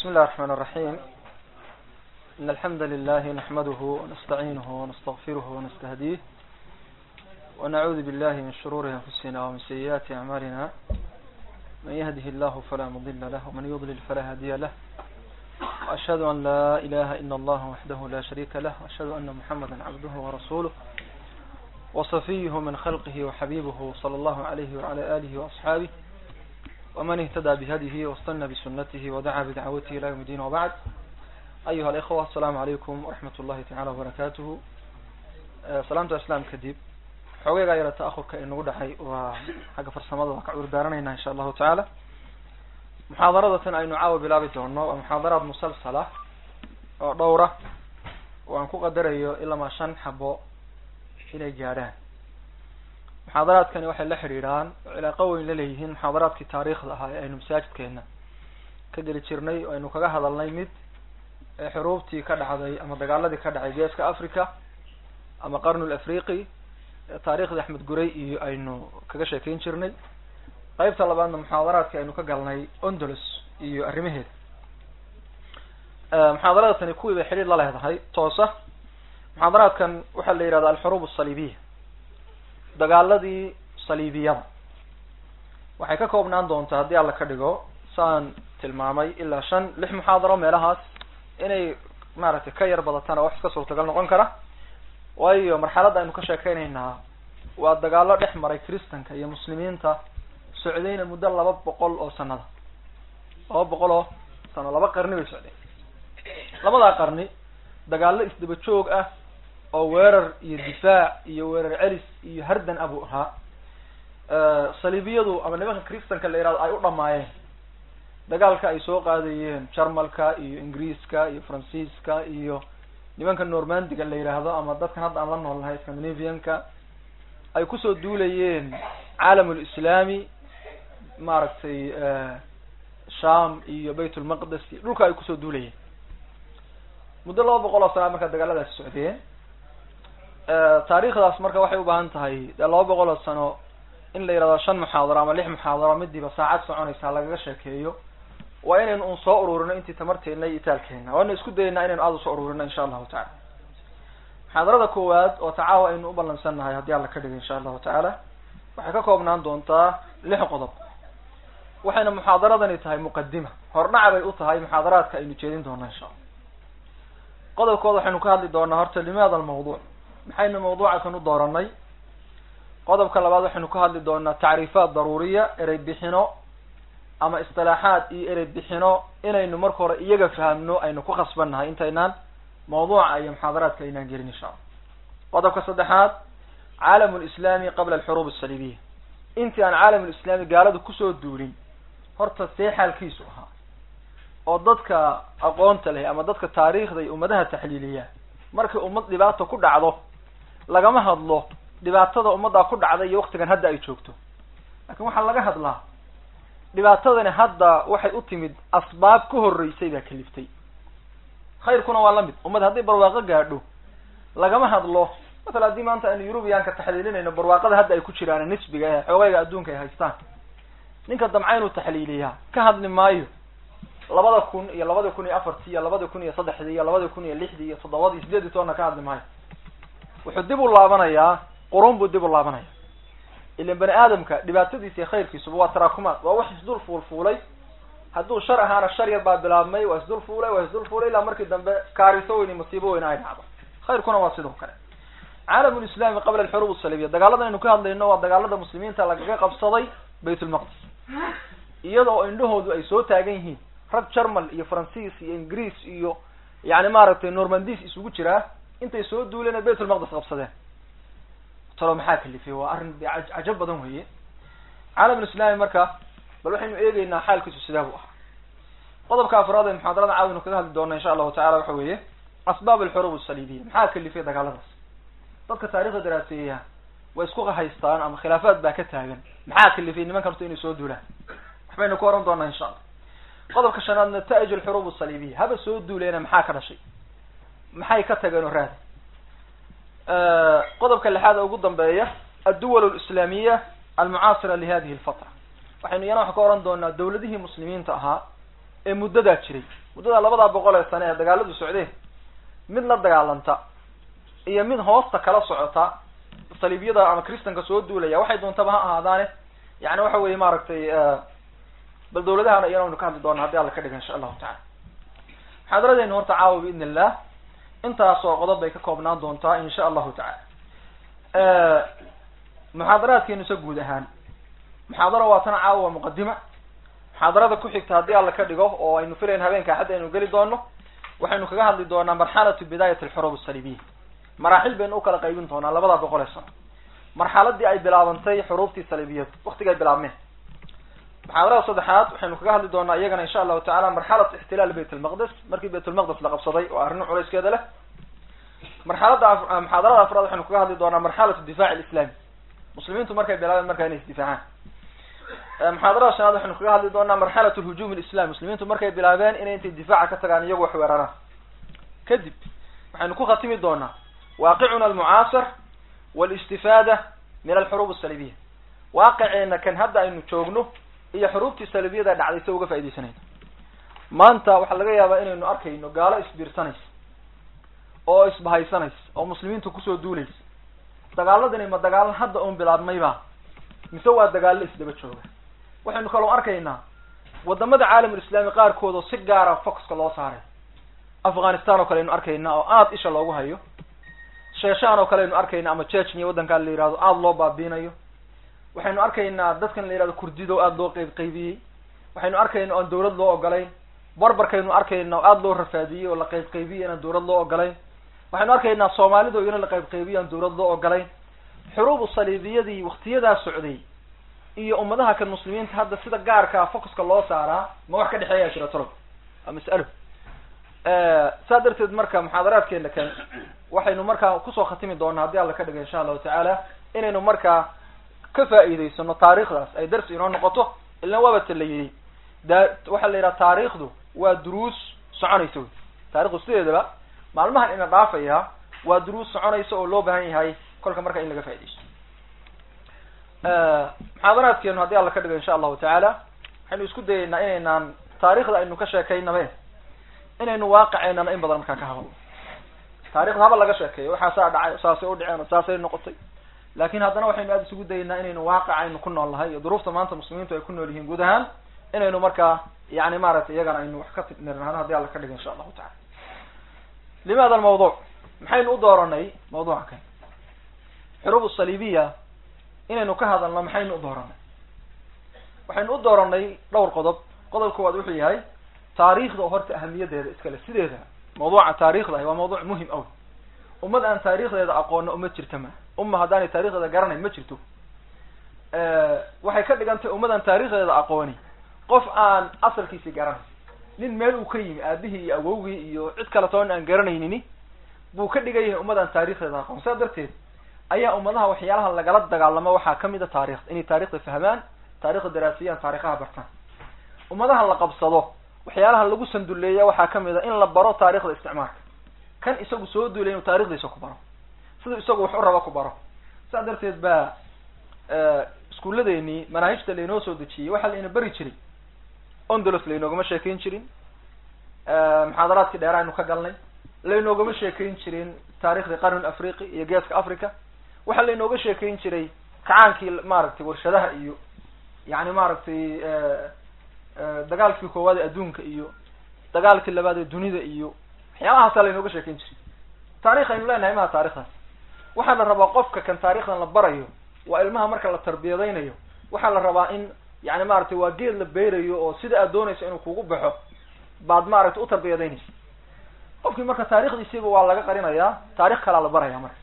بسم الله الرحمن الرحيم إن الحمد لله نحمده ونستعينه ونستغفره ونستهديه ونعوذ بالله من شرور أنفسنا ومن سيئات أعمالنا من يهده الله فلا مضل له ومن يضلل فلا هادي له وأشهد أن لا إله إلا الله وحده لا شريك له وأشهد أن محمدا عبده ورسوله وصفيه من خلقه وحبيبه صلى الله عليه وعلى آله وأصحابه ومن اهتدى بهديه واستنى بسنته ودعا بدعوته إلى يوم الدين وبعد أيها الإخوة السلام عليكم ورحمة الله تعالى وبركاته سلامة الإسلام كديب xogeygaa yara ta'ahurka inagu dhexay waa xagga farsamada waa ka cudur daaranaynaa insha allahu tacaala muxaadaradatan aynu caawa bilaabi doono waa muxaadaraad musalsala oo dhowra oo aan ku qadarayo ilamaa shan xabo inay gaadhaan muxaadaraadkani waxay la xidhiidhaan oo cilaaqo weyn la leeyihiin muxaadaraadkii taariikhda ahaa ee aynu masaajidkeena ka geli jirnay oo aynu kaga hadalnay mid ee xuruubtii ka dhacday ama dagaaladii ka dhacay geeska africa ama qarnul afriqi taariikhdii axmed guray iyo aynu kaga sheekeyn jirnay qeybta labaadna muxaadaraadkii aynu ka galnay ondolos iyo arrimaheeda muxaadarada tani kuwii bay xidhiir la leedahay toosa muxaadaraadkan waxaa la yihahda alxuruub asaliibiya dagaaladii saliibiyada waxay ka koobnaan doontaa haddii alla ka dhigo saan tilmaamay ilaa shan lix muxaadaro meelahaas inay maaragtay ka yar badatana wax iska suurtagal noqon kara waayo marxaladda aynu ka sheekeynaynaa waa dagaalo dhex maray kristanka iyo muslimiinta socdayna muddo laba boqol oo sanada laba boqol oo sano laba qarni bay socdeen labadaa qarni dagaalo isdaba joog ah oo weerar iyo difaac iyo weerar celis iyo hardan abuu ahaa saliibiyadu ama nimanka kristanka la yihahdo ay u dhamaayeen dagaalka ay soo qaadayeen jarmalka iyo ingiriiska iyo faransiiska iyo nimanka normandiga la yidhaahdo ama dadkan hadda aan la nool nahay scandinavianka ay kusoo duulayeen caalam lislaami maaragtay sham iyo bayt lmaqdes iyo dhulka ay kusoo duulayeen muddo laba boqol oo sana markaa dagaaladaasi socdeen taariikhdaas marka waxay ubaahan tahay dee laba boqol oo sano in la yihahdo shan muxaadaro ama lix muxaadaro midiiba saacad soconaysa lagaga sheekeeyo waa inaynu un soo ururino intii tamarteena iyo itaalkeena waana isku dayeynaa inaynu aada usoo ururino insha allahu tacala muxaadarada koowaad oo tacaawa aynu u ballansan nahay haddii alla ka dhigo insha allahu tacaala waxay ka koobnaan doontaa lix qodob waxayna muxaadaradani tahay muqadima hordhaca bay u tahay muxaadaraadka aynu jeedin doono insha alla qodobkooda waxaynu ka hadli doonaa horta limaada almawduuc maxaynu mawduuca kan u dooranay qodobka labaad waxaynu ka hadli doonaa tacriifaat daruuriya erey bixino ama istilaaxaad iyo erey bixino inaynu marka hore iyaga fahamno aynu ku khasbannahay intaynaan mawduuca iyo muxaadaraadka aynaan gelin insha allah qodobka saddexaad caalam lislaami qabla alxuruub asaliibiya intii aan caalam lislaami gaaladu kusoo duulin horta see xaalkiisu ahaa oo dadka aqoonta leh ama dadka taariikhda iyo ummadaha taxliiliya markay ummad dhibaato ku dhacdo lagama hadlo dhibaatada ummaddaa ku dhacday iyo waktigan hadda ay joogto lakin waxaa laga hadlaa dhibaatadani hadda waxay u timid asbaab ka horreysay baa kaliftay khayrkuna waa lamid ummad haddii barwaaqo gaadho lagama hadlo masala haddii maanta aynu yurubiyaanka taxliilinayno barwaaqada hadda ay ku jiraan nisbiga ee xoogayga adduunka ay haystaan ninka damca inuu taxliiliyaa ka hadli maayo labada kun iyo labada kun iyo afartii iyo labada kun iyo saddexdii iyo labada kun iyo lixdii iyo toddobadii sideedii toonna ka hadli maayo wuxuu dib u laabanayaa qurun buu dib u laabanaya ilan bani aadamka dhibaatadiisa iyo khayrkiisuba waa taraakumaad waa wax isdul fuulfuulay hadduu shar ahaana shar yar baa bilaabmay waa isdul fuulay waa isdul fuulay ilaa markii dambe kaariso weyn iyo masiibo weyn ay dhacdo khayrkuna waa sidoo kale caalam lislaami qabla alxuruub asalibiya dagaalada aynu ka hadlayno waa dagaalada muslimiinta lagaga qabsaday bayt lmaqdis iyada oo indhahoodu ay soo taagan yihiin rag jarmal iyo faransiis iyo ingiriis iyo yani maaragtay normandis isugu jiraa intay soo duuleen bayt lmaqdis qabsadeen talo maxaa kalifay waa arrin cajab badan weeye caalam lislaami marka bal waxaynu eegeynaa xaalkiisu sidaa buu ahaa qodobka afraad ee muxaadarada caawinu kaga hadli doona insha allahu tacala waxa weeye asbaab alxuruub asaliibiya maxaa kalifay dagaaladaas dadka taarikhda daraaseeya way isku haystaan ama khilaafaad baa ka taagan maxaa kalifay nimankan horta inay soo duulaan waxbaynu ku oran doonaa insha allah qodobka shanaad nata'ij alxuruub asaliibiya haba soo duuleena maxaa ka dhashay maxay ka tageen oo raadi qodobka lixaad ee ugu dambeeya adduwal alislaamiya almucaasira lihadihi alfatra waxaynu iyana wax ka oran doonaa dawladihii muslimiinta ahaa ee muddadaa jiray muddada labadaa boqol ee sane ee dagaaladu socdeen mid la dagaalanta iyo mid hoosta kala socota saliibiyada ama kristanka soo duulaya waxay doontaba ha ahaadaane yani waxa weye maaragtay bal dawladahana iyana waynu ka hadli doona haddi alla ka dhiga insha allahu tacala muxaadaradeenu horta caawa biidn illah intaasoo qodob bay ka koobnaan doontaa insha allahu tacala muxaadaraadkeenu se guud ahaan muxaadara waa tana caawa waa muqadima muxaadarada ku xigta haddii alla ka dhigo oo aynu filayn habeenka axad aynu geli doono waxaynu kaga hadli doonaa marxalatu bidayat alxurub asalibiya maraaxil baynu ukala qaybin doonaa labada boqol ee sano marxaladii ay bilaabantay xuruubtii salibiyadu waktiga ay bilaabmeen muxaadarada saddexaad waxaynu kaga hadli doonaa iyagana insha allahu tacala marxalat ixtilaal bayt lmaqdes markii bayt lmaqdes la qabsaday oo arrin culayskeeda leh marxalada muxaadarada afraad waxaynu kaga hadli doonaa marxalatu difac alislami muslimiintu markay bilaabeen markaa inay isdifaacaan muxaadarada shanaad waxaynu kaga hadli doonaa marxalat lhujum alislami muslimiintu markay bilaabeen inay intay difaaca ka tagaan iyagu wax weeraraan kadib waxaynu ku khatimi doonaa waaqicuna almucaasir walistifaada min alxuruub asalibiya waaqiceena kan hadda aynu joogno iyo xuruubtii salibiyada dhacday se uga faaidaysanayno maanta waxaa laga yaabaa inaynu arkayno gaalo isbiirsanaysa oo isbahaysanaysa oo muslimiintu kusoo duulaysa dagaaladani ma dagaalo hadda un bilaabmayba mise waa dagaalo isdaba jooga waxaynu kaloo arkaynaa wadamada caalamulislaami qaarkood oo si gaara focuska loo saaray afghanistan oo kale aynu arkaynaa oo aada isha loogu hayo sheeshaan oo kale aynu arkayna ama jechnia waddankaa la yihahdo aada loo baabiinayo waxaynu arkaynaa dadkan la yihahdo kurdido aada loo qeyb qaybiyey waxaynu arkayna oan dawlad loo ogolayn barbarkaynu arkayna oo aada loo rafaadiyey oo la qeyb qaybiyey inaan dawlad loo ogolayn waxaynu arkaynaa soomaalida iyana la qeyb qaybiye aan dawlad loo ogolayn xuruubu saliibiyadii waktiyadaa socday iyo ummadaha kan muslimiinta hadda sida gaarkaa focuska loo saaraa ma wax ka dhexeeyaa jira tolob waa mas'alo saa darteed marka muxaadaraadkeena kan waxaynu markaa kusoo khatimi doonaa haddii alla ka dhiga insha allahu tacaala inaynu markaa ka faa'iidaysano taariikhdaas ay darsi inoo noqoto ilan waabata la yidhi da waxaa la yidhaha taariikhdu waa duruus soconaysa wey taarikhdu sideedaba maalmahan ina dhaafaya waa duruus soconaysa oo loo baahan yahay kolka marka in laga faaidaysto muxaadaraadkeenu haddii alla ka dhigo insha allahu tacaala waxaynu isku dayeynaa inaynaan taarikhda aynu ka sheekaynabe inaynu waaqiceenana in badan markaa ka hadalno taarikhda haba laga sheekeeyo waxaasaa dhacay saasay u dhaceen saasay noqotay laakin haddana waxaynu aada isugu dayeynaa inaynu waaqic aynu ku nool nahay iyo duruufta maanta muslimiintu ay ku nool yihiin guud ahaan inaynu markaa yani maaragtay iyagana aynu wax ka nirnahno haddii alla ka dhigo insha allahu tacala limaada almawduc maxaynu u dooranay mawduuca kan xuruub saliibiya inaynu ka hadalno maxaynu u dooranay waxaynu u dooranay dhowr qodob qodob koowaad wuxuu yahay taariikhda oo horta ahamiyadeeda iskale sideeda mawduuca taarikhda ah waa mawduuc muhim aw ummad aan taarikhdeeda aqoono uma jirta ma umma haddaanay taarikhdeeda garanayn ma jirto waxay ka dhigan tahay ummad aan taarikhdeeda aqooni qof aan asalkiisi garanay nin meel uu ka yimi aabihii iyo awowgii iyo cid kale toon aan garanaynini buu ka dhigan yahay ummad aan taarikhdeeda aqoon saa darteed ayaa ummadaha waxyaalaha lagala dagaalamo waxaa kamid a taarikhda inay taarikhda fahmaan taarikhda daraasiyaan taarikhaha bartaan ummadaha la qabsado waxyaalaha lagu sanduleeya waxaa kamid a in la baro taarikhda isticmaalka kan isagu soo duulay inuu taarikhdiisa ku baro siduu isagu wax u rabo ku baro saa darteed baa iskuulladeeni manaahijta lainoo soo dejiyey waxaa laina bari jiray ondolos laynoogama sheekayn jirin muxaadaraadkii dheera aynu ka galnay laynoogama sheekayn jirin taarikhda qarnul afriqi iyo geeska africa waxaa laynooga sheekayn jiray kacaankii maaragtay warshadaha iyo yani maaragtay dagaalkii koowaad ee adduunka iyo dagaalkii labaad ee dunida iyo waxyaabahaasaa laynooga sheekayn jiray taarikh aynu leenahay maha taarikhdaas waxaa la rabaa qofka kan taarikhdan la barayo waa ilmaha marka la tarbiyadaynayo waxaa la rabaa in yani maaragtay waa geed la beerayo oo sida aad doonayso inuu kugu baxo baad maaragtay u tarbiyadaynaysa qofkii marka taarikhdiisiiba waa laga qarinayaa taarikh kalaa la baraya marka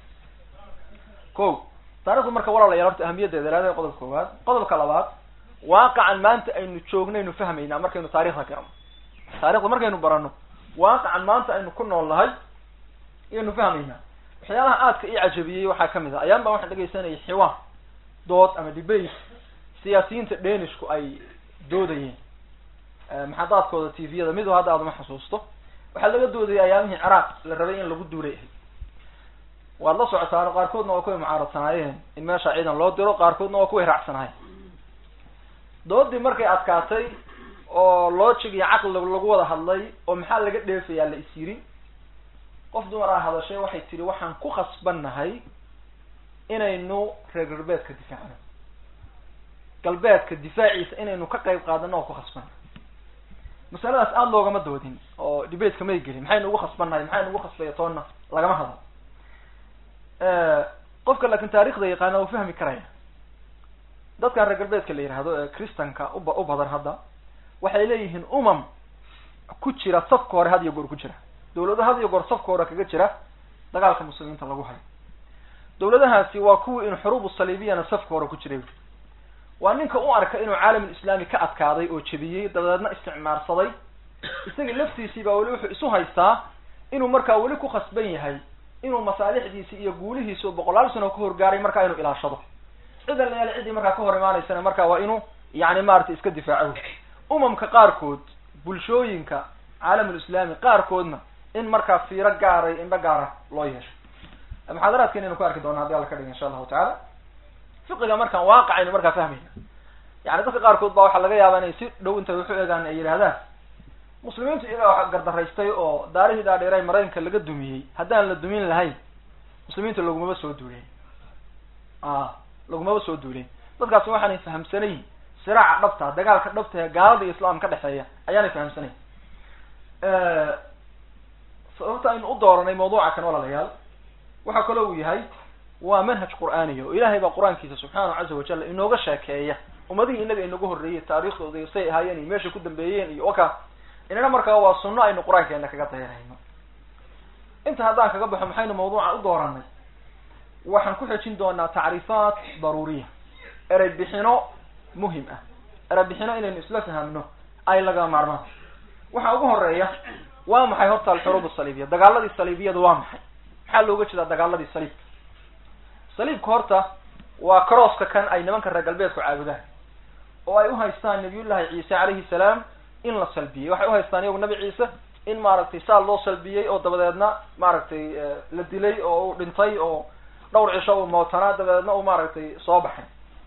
ko taarikhdu marka walaalayaal horta ahamiyadeeda ilaada qodobka koowaad qodobka labaad waaqacan maanta aynu joognaynu fahmaynaa markaynu taarikhda garano taarikhda markaynu barano waaqacan maanta aynu ku nool nahay ayaynu fahmaynaa waxyaalaha aadka ii cajabiyey waxaa kamid a ayaan baan waxaan dhegaysanayay xiwaan dood ama debate siyaasiyiinta dhenishku ay doodayeen maxadaadkooda t v-yada midu hadda aadama xasuusto waxaa laga doodayay ayaamihii ciraaq la rabay in lagu duulay ahay waad la socotaan qaarkoodna waa kuway mucaaradsanaayeen in meesha ciidan loo diro qaarkoodna waa kuway raacsanaayeen doodii markay adkaatay oo logic iyo caqli lagu wada hadlay oo maxaa laga dheefayaa la is yiri qof dumar a hadashay waxay tihi waxaan ku khasbannahay inaynu reer galbeedka difaacno galbeedka difaaciisa inaynu ka qayb qaadano oo ku khasbannahay masaladaas aada loogama doodin oo debateka may gelin maxaynu ugu khasbannahay maxaynu ugu khasbaya toonna lagama hadlo qofka laakin taarikhda yaqaana uu fahmi karaya dadkan reer galbeedka la yihahdo ee christanka uba u badan hadda waxay leeyihiin umam ku jira safka hore had iyo goor ku jira dawlado had iyo goor safka hore kaga jira dagaalka muslimiinta lagu hayo dawladahaasi waa kuwii in xuruub saliibiyana safka hore ku jiray waa ninka u arka inuu caalamulislaami ka adkaaday oo jebiyey dabadeedna isticmaarsaday isaga laftiisii baa weli wuxuu isu haystaa inuu markaa weli ku khasban yahay inuu masaalixdiisi iyo guulihiisi oo boqolaal sano ka horgaaray markaa inuu ilaashado cidan la yaala ciddii markaa ka hor imaanaysana markaa waa inuu yani maaragtay iska difaaco umamka qaarkood bulshooyinka caalamulislaami qaarkoodna in markaa fiiro gaaray indho gaara loo yeesho muxaadaraadkan aynu ku arki doona haddi alla ka dhiga insha allahu tacaala fiqiga markaan waaqacaynu markaa fahmayna yani dadka qaarkood baa waxaa laga yaabaa inay si dhow intay waxu egaan ay yidhahdaan muslimiintu iyagaa gardaraystay oo daarihii dhaadheeray maraykanka laga dumiyey haddaan la dumin lahayn muslimiinta lagumaba soo duuleen a lagumaba soo duuleen dadkaasi waxaanay fahamsanayn siraaca dhabta dagaalka dhabta ee gaalada iyo islaam ka dhexeeya ayaanay fahamsanayn sababta aynu u dooranay mawduuca kan walaalayaal waxaa kaloo uu yahay waa manhaj qur'aaniya oo ilaahay baa qur-aankiisa subxaanahu caza wajal inooga sheekeeya ummadihii inaga inagu horreeyey taariikhdooda iyo say ahaayeen iyo meeshay ku dambeeyeen iyo waka inana markaa waa sunno aynu qur-aankeena kaga dayanayno inta haddaan kaga baxo maxaynu mawduuca u dooranay waxaan ku xejin doonaa tacriifaat daruuriya erey bixino muhim ah erey bixino inaynu isla fahamno ay laga maarmaan waxaa ugu horeeya waa maxay horta alxuruub asaliibiya dagaaladii saliibiyada waa maxay maxaa looga jeedaa dagaaladii saliibka saliibka horta waa crosska kan ay nimanka reer galbeedku caabudaan oo ay uhaystaan nabiyullahi ciise calayhi salaam in la salbiyey waxay uhaystaan iyagu nabi ciise in maaragtay saal loo salbiyey oo dabadeedna maaragtay la dilay oo uu dhintay oo dhowr cisho uu mootanaa dabadeedna uu maaragtay soo baxay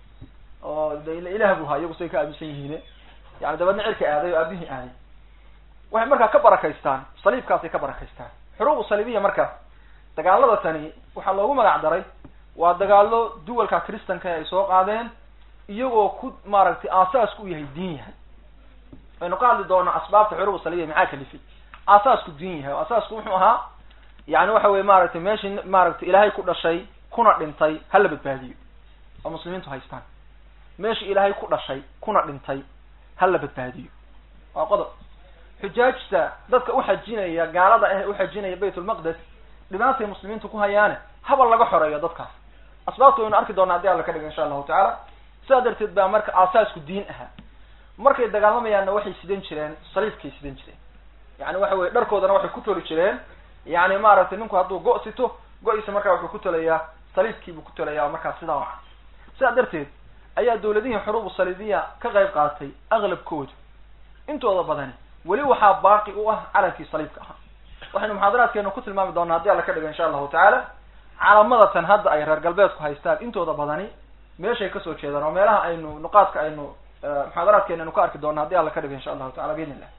oo ilaah buu haa iyagu say ka aaminsan yihiine yani dabeedna cirka aaday oo aabihii aaday waxay markaa ka barakaystaan saliibkaasay ka barakaystaan xuruubu saliibiya marka dagaalada tani waxaa loogu magac daray waa dagaalo duwalka kristanka ay soo qaadeen iyagoo ku maaragtay aasaasku u yahay diin yahay aynu ka hadli doona asbaabta xuruubu saliibiya maxaa kalifay aasaasku diin yahay oo asaasku wuxuu ahaa yani waxa weye maaragtay meeshii maaragtay ilaahay ku dhashay kuna dhintay hala badbaadiyo oo muslimiintu haystaan meeshii ilaahay ku dhashay kuna dhintay hala badbaadiyo waa qodob xujaajta dadka uxajinaya gaalada ah uxajinaya bayt lmaqdes dhibaatay muslimiintu ku hayaane habal laga xoreeyo dadkaas asbaabta waynu arki doona hadii alla ka dhiga insha allahu tacaala sidaa darteed baa marka aasaasku diin ahaa markay dagaalamayaanna waxay sidan jireen saliifkay sidan jireen yani waxa weye dharkoodana waxay ku toli jireen yani maaragtay ninku hadduu go- sito go-iisa markaa wuxuu ku tolayaa saliifkiibuu ku tolayaa markaa sidaa waca sidaa darteed ayaa dawladihii xuruubu saliibiya ka qayb qaatay aqlabkooda intooda badani weli waxaa baaqi u ah calankii saliibka ahaa waxaynu muxaadaraadkeenu ku tilmaami doonaa haddii alla ka dhigo insha allahu tacaala calamadatan hadda ay reer galbeedku haystaan intooda badani meeshay kasoo jeedaan oo meelaha aynu nuqaadka aynu muxaadaraadkeena aynu ka arki doona haddii alla ka dhigo insha allahu tacala biidn illah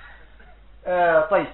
ayib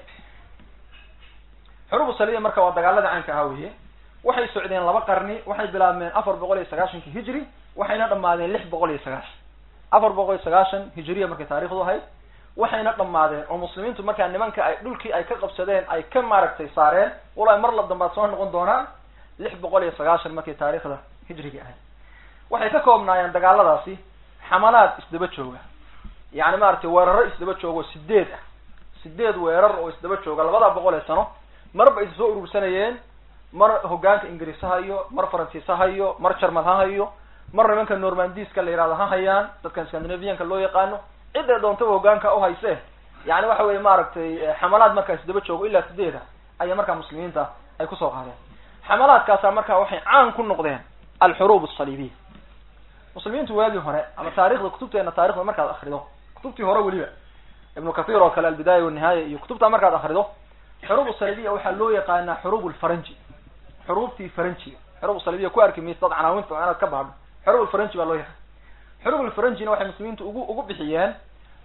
xuruubu saliibiya marka waa dagaalada caanka ahaa weye waxay socdeen laba qarni waxay bilaabmeen afar boqol iyo sagaashanki hijri waxayna dhamaadeen lix boqol iyo sagaashan afar boqol iyo sagaashan hijriya markay taarikhdu ahayd waxayna dhamaadeen oo muslimiintu markaa nimanka ay dhulkii ay ka qabsadeen ay ka maaragtay saareen walahi mar la dambaad soo noqon doonaan lix boqol iyo sagaashan markay taarikhda hijriga ahayd waxay ka koobnaayeen dagaaladaasi xamalaad isdaba jooga yani maaragtay weeraro isdaba jooga oo sideed ah sideed weerar oo isdaba jooga labada boqol ee sano marba is soo urursanayeen mar hogaanka ingiriis ha hayo mar faransiis ha hayo mar jarmal ha hayo mar nimanka normandiska la yihahdo ha hayaan dadkan scandinavianka loo yaqaano cidday doontaba hogaanka uhayse yani waxa weye maaragtay xamalaad markaa isdaba joogo ilaa sideeda ayaa markaa muslimiinta ay kusoo qaadeen xamalaadkaasa markaa waxay caan ku noqdeen alxuruub asaliibiya muslimiintu waagii hore ama taarikhda kutubteena taarikhda markaad akrido kutubtii hore weliba ibnu kathir oo kale albidaaya wanihaaya iyo kutubtaa markaad akrido xuruub saliibiya waxaa loo yaqaanaa xuruub lfaranji xuruubtii faranjiga xuruub saliibiya ku arki maysa dad canaawinta inaad ka baadho xuruub lfaranji baa loo yaqaan xuruub lfaranjina waxay muslimiintu ugu ugu bixiyeen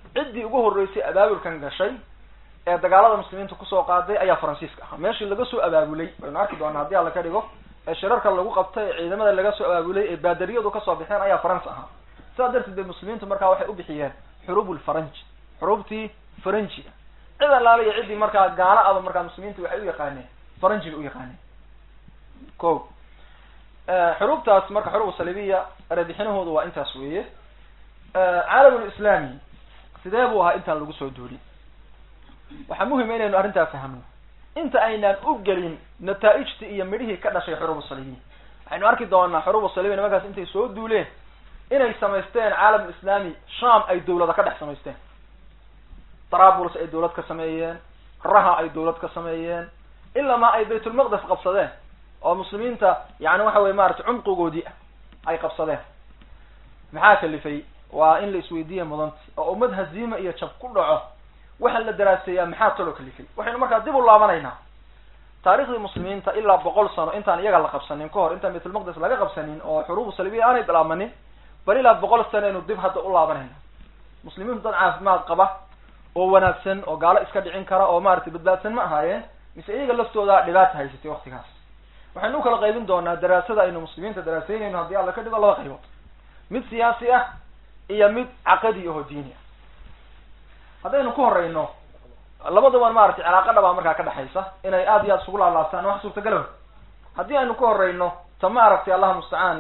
ciddii ugu horreysay abaabulkan gashay ee dagaalada muslimiinta kusoo qaaday ayaa faransiiska ahaa meeshii laga soo abaabulay waynu arki doonaa haddii alla ka dhigo ee shirarka lagu qabtay ee ciidamada laga soo abaabulay ee baadariyadu kasoo baxeen ayaa faransa ahaa sidaa darteed bay muslimiintu markaa waxay u bixiyeen xuruub lfaranji xuruubtii faranjiga cid allaala iyo ciddii markaa gaalo aba markaa muslimiinta waxay u yaqaaneen faranji bay u yaqaaneen ko xuruubtaas marka xuruub salibiya erebixinahoodu waa intaas weeye caalamulislami sidee buu ahaa intaan lagu soo duulin waxaa muhima inaynu arrintaa fahmno inta aynaan u gelin nataaijtii iyo midhihii ka dhashay xuruub salibiya waxaynu arki doonaa xuruub salibiya nimankaas intay soo duuleen inay samaysteen caalamulislami sham ay dawlada ka dhex samaysteen trabulus ay dawlad ka sameeyeen raha ay dawlad ka sameeyeen ilamaa ay baytulmaqdes qabsadeen oo muslimiinta yani waxa weye maarata cumqigoodii ah ay qabsadeen maxaa kalifay waa in la isweydiiya mudanti oo ummad haziima iyo jab ku dhaco waxa la daraaseeyaa maxaa talo kalifay waxaynu markaa dib u laabanaynaa taarikhdii muslimiinta ilaa boqol sano intaan iyaga la qabsanin ka hor intaan baytulmaqdes laga qabsanin oo xuruubu salibiya aanay bilaabmanin bal ilaa boqol sano aynu dib hadda u laabanayna muslimiintu dad caafimaad qaba oo wanaagsan oo gaalo iska dhicin kara oo maaragtay badbaadsan ma ahaayeen mise iyaga laftooda dhibaata haysatay waktigaas waxaynu u kala qaybin doonaa daraasada aynu muslimiinta daraaseynayno haddii alla ka dhigo laba qaybood mid siyaasi ah iyo mid caqadi aho diini ah haddaynu ku horeyno labaduban maaragtay cilaaqa dhabaa markaa ka dhexaysa inay aada iyo aada isugu laalaastaan wax suurtagala haddii aynu ku horeyno ta maaragtay allah mustacaan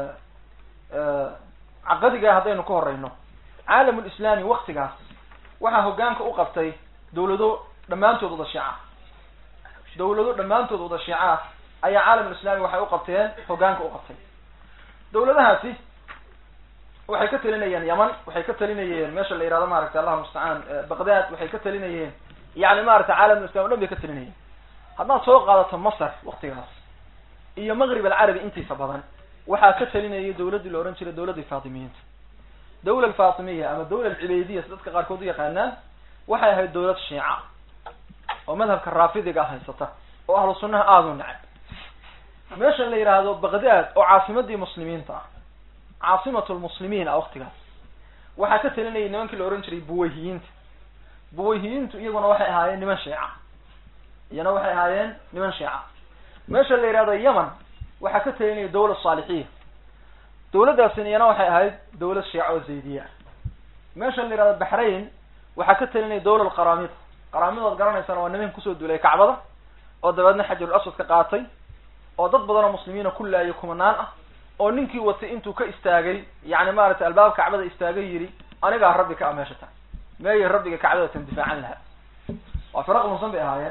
caqadiga haddaynu ku horeyno caalamulislami waktigaas waxaa hogaanka u qabtay dawlado dhammaantood wada shiica dawlado dhammaantood wada shiica ah ayaa caalamulislami waxay u qabteen hogaanka u qabtay dawladahaasi waxay ka talinayeen yaman waxay ka talinayeen meesha la yihahdo maaragtay allah mustacaan baqdad waxay ka talinayeen yani maaragtay caalamulislam o dhan bay ka talinayeen haddaad soo qaadato masar waktigaas iyo maqrib alcarabi intiisa badan waxaa ka talinayay dawladdii la ohan jiray dawladdii faatimiyiinta dawla alfatimiya ama dawla alcibeydiya si dadka qaarkood u yaqaanaan waxay ahayd dawlad shiica oo madhabka raafidiga haysata oo ahlu sunnaha aada u nacay meeshan la yidhaahdo baqdad oo caasimadii muslimiinta ah caasimatu lmuslimiin ah waktigaas waxaa ka talinayay nimankii la ohan jiray buwayhiyiinta buwayhiyiintu iyaguna waxay ahaayeen niman shiica iyana waxay ahaayeen niman shiica meesha la yihahdo yaman waxaa ka talinayay dawla saalixiya dawladdaasina iyana waxay ahayd dawlad shiica oo zaydiya ah meesha la yihahdo baxrain waxaa ka talinaya dawla alqaramida qaraamidood garanaysana waa niman kusoo duulay kacbada oo dabeedna xajarul aswad ka qaatay oo dad badan oo muslimiina ku laayay kumanaan ah oo ninkii watay intuu ka istaagay yani maaragtay albaab kacbada istaagay yidhi anigaa rabbi ka a meesha tahay meeyay rabbiga kacbada tan difaacan lahaa waa firaq musan bay ahaayeen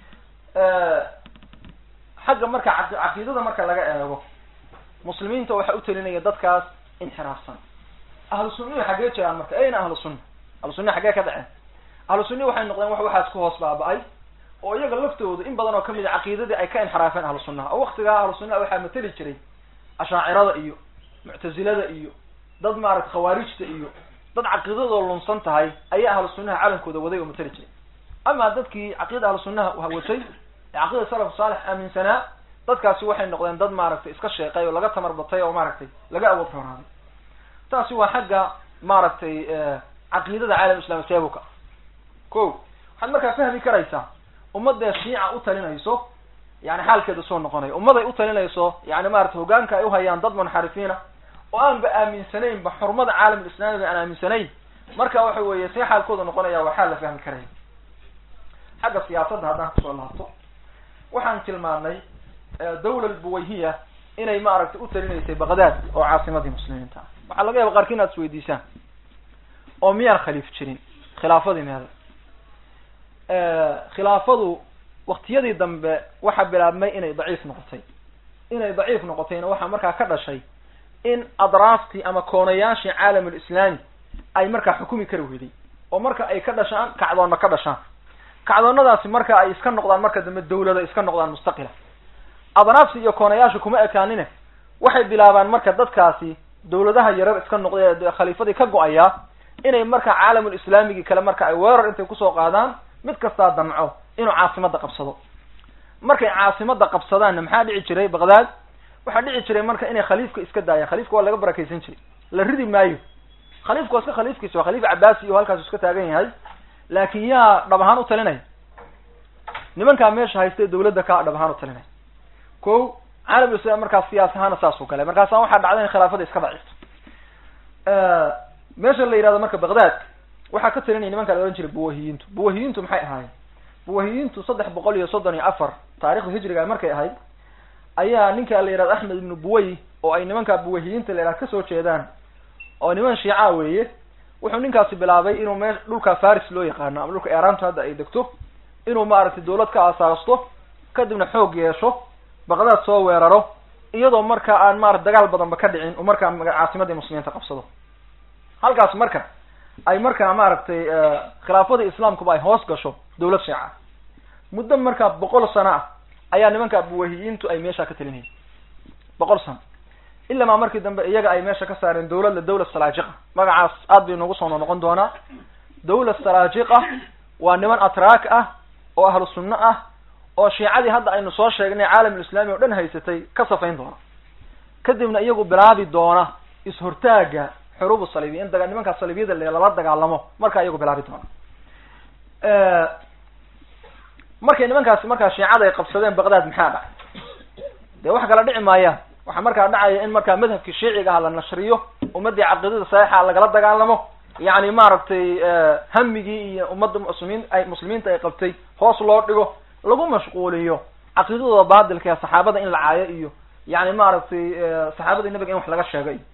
xagga marka caqiidada marka laga eego muslimiinta waxaa u talinaya dadkaas inxiraafsan ahlu sunnihi xaggee jiraan marka ayna ahlu sunna ahlu sunnihi xaggee ka dhaceen ahlu sunnihi waxay noqdeen wax waxaas ku hoos baaba-ay oo iyaga laftooda in badan oo kamid a caqiidadii ay ka inxiraafeen ahlu sunnaha oo waktigaa ahlu sunnaha waxaa mateli jiray ashaacirada iyo muctazilada iyo dad maaragta khawaarijta iyo dad caqiidadoo lunsan tahay ayaa ahlu sunnaha calankooda waday oo mateli jiray ama dadkii caqiida ahlu sunnaha watay ee caqiida salaf saalix aaminsanaa dadkaasi waxay noqdeen dad maaragtay iska sheeqay oo laga tamar batay oo maaragtay laga awood roonaaday taasi waa xagga maaragtay caqiidada caalam islami seebuka ko waxaad markaa fahmi karaysaa ummadee shiica u talinayso yani xaalkeeda soo noqonayo ummaday u talinayso yani maarata hogaanka ay uhayaan dad munxarifiina oo aanba aaminsanaynba xurmada caalam islamiga aan aaminsanayn marka waxa weeye see xaalkooda noqonaya waa xaal la fahmi karaya xagga siyaasadda haddaan kusoo laabto waxaan tilmaanay dawla albuwayhiya inay maaragtay u talinaysay baqdad oo caasimadii muslimiinta ah waxaa laga yaaba qaarki inaad isweydiisaan oo miyaan khaliif jirin khilaafadii meeda khilaafadu waktiyadii dambe waxaa bilaabmay inay daciif noqotay inay daciif noqotayna waxaa markaa ka dhashay in adraaftii ama koonayaashii caalamulislaami ay markaa xukumi kari weyday oo marka ay ka dhashaan kacdoonna ka dhashaan kacdoonnadaasi marka ay iska noqdaan marka dambe dawlada iska noqdaan mustaqila adraafti iyo koonayaasha kuma ekaanine waxay bilaabaan marka dadkaasi dawladaha yarar iska noqday khaliifadii ka go-ayaa inay marka caalamulislaamigii kale marka ay weerar intay kusoo qaadaan mid kastaa damco inuu caasimada qabsado markay caasimada qabsadaanna maxaa dhici jiray baqdaad waxaa dhici jiray marka inay khaliifka iska daayaan khaliifka waa laga barakaysan jiray la ridi maayo khaliifku waa iska khaliifkiisa waa khaliif cabaasi oo halkaasu iska taagan yahay laakin yaa dhab ahaan u talinaya nimankaa meesha haystee dawladda ka dhab ahaan u talinaya ko caalamlislam markaas siyaas ahaana saasuu galay markaasa waxaa dhacday in khilaafada iska daciifto meesha la yihahdo marka baghdad waxaa ka talinaya nimanka la ohan jiray buwahiyiintu buwahiyiintu maxay ahaayeen buwahiyiintu saddex boqol iyo soddon iyo afar taarikhda hijriga markay ahayd ayaa ninka la yihahdo axmed ibnu buway oo ay nimanka buwahiyiinta la yihahdo kasoo jeedaan oo niman shiica weeye wuxuu ninkaasi bilaabay inuu me dhulka faris loo yaqaano ama dhulka eraanta hadda ay degto inuu maaragtay dawlad ka asaasto kadibna xoog yeesho baqdaad soo weeraro iyadoo marka aan maarata dagaal badanba ka dhicin uu markaa caasimadii muslimiinta qabsado halkaas marka ay markaa maaragtay khilaafadii islaamkuba ay hoos gasho dawlad shiica muddo markaa boqol sano ah ayaa nimanka buwahiyiintu ay meesha ka talinayeen boqol sano ilamaa markii dambe iyaga ay meesha ka saareen dawladda dawla salaajiqa magacaas aad bay noogu soo noqon doonaa dawla salaajiqa waa niman atraak ah oo ahlu sunno ah oo shiicadii hadda aynu soo sheegnay caalamulislaami oo dhan haysatay ka safayn doona kadibna iyagu bilaabi doona is-hortaaga xuruubu saliibiya in daga nimankaa saliibiyada l lala dagaalamo markaa iyagu bilaabi doona markay nimankaasi markaa shiicada ay qabsadeen baqdaad maxaa dhacay dee wax kala dhici maayaan waxaa markaa dhacaya in markaa madhabkii shiiciga aha la nashriyo ummaddii caqiidada saxiixa lagala dagaalamo yani maaragtay hamigii iyo ummadda muslimiin ay muslimiinta ay qabtay hoos loo dhigo lagu mashquuliyo caqiidadooda baadilka ee saxaabada in la caayo iyo yani maaragtay saxaabadii nabiga in wax laga sheego iyo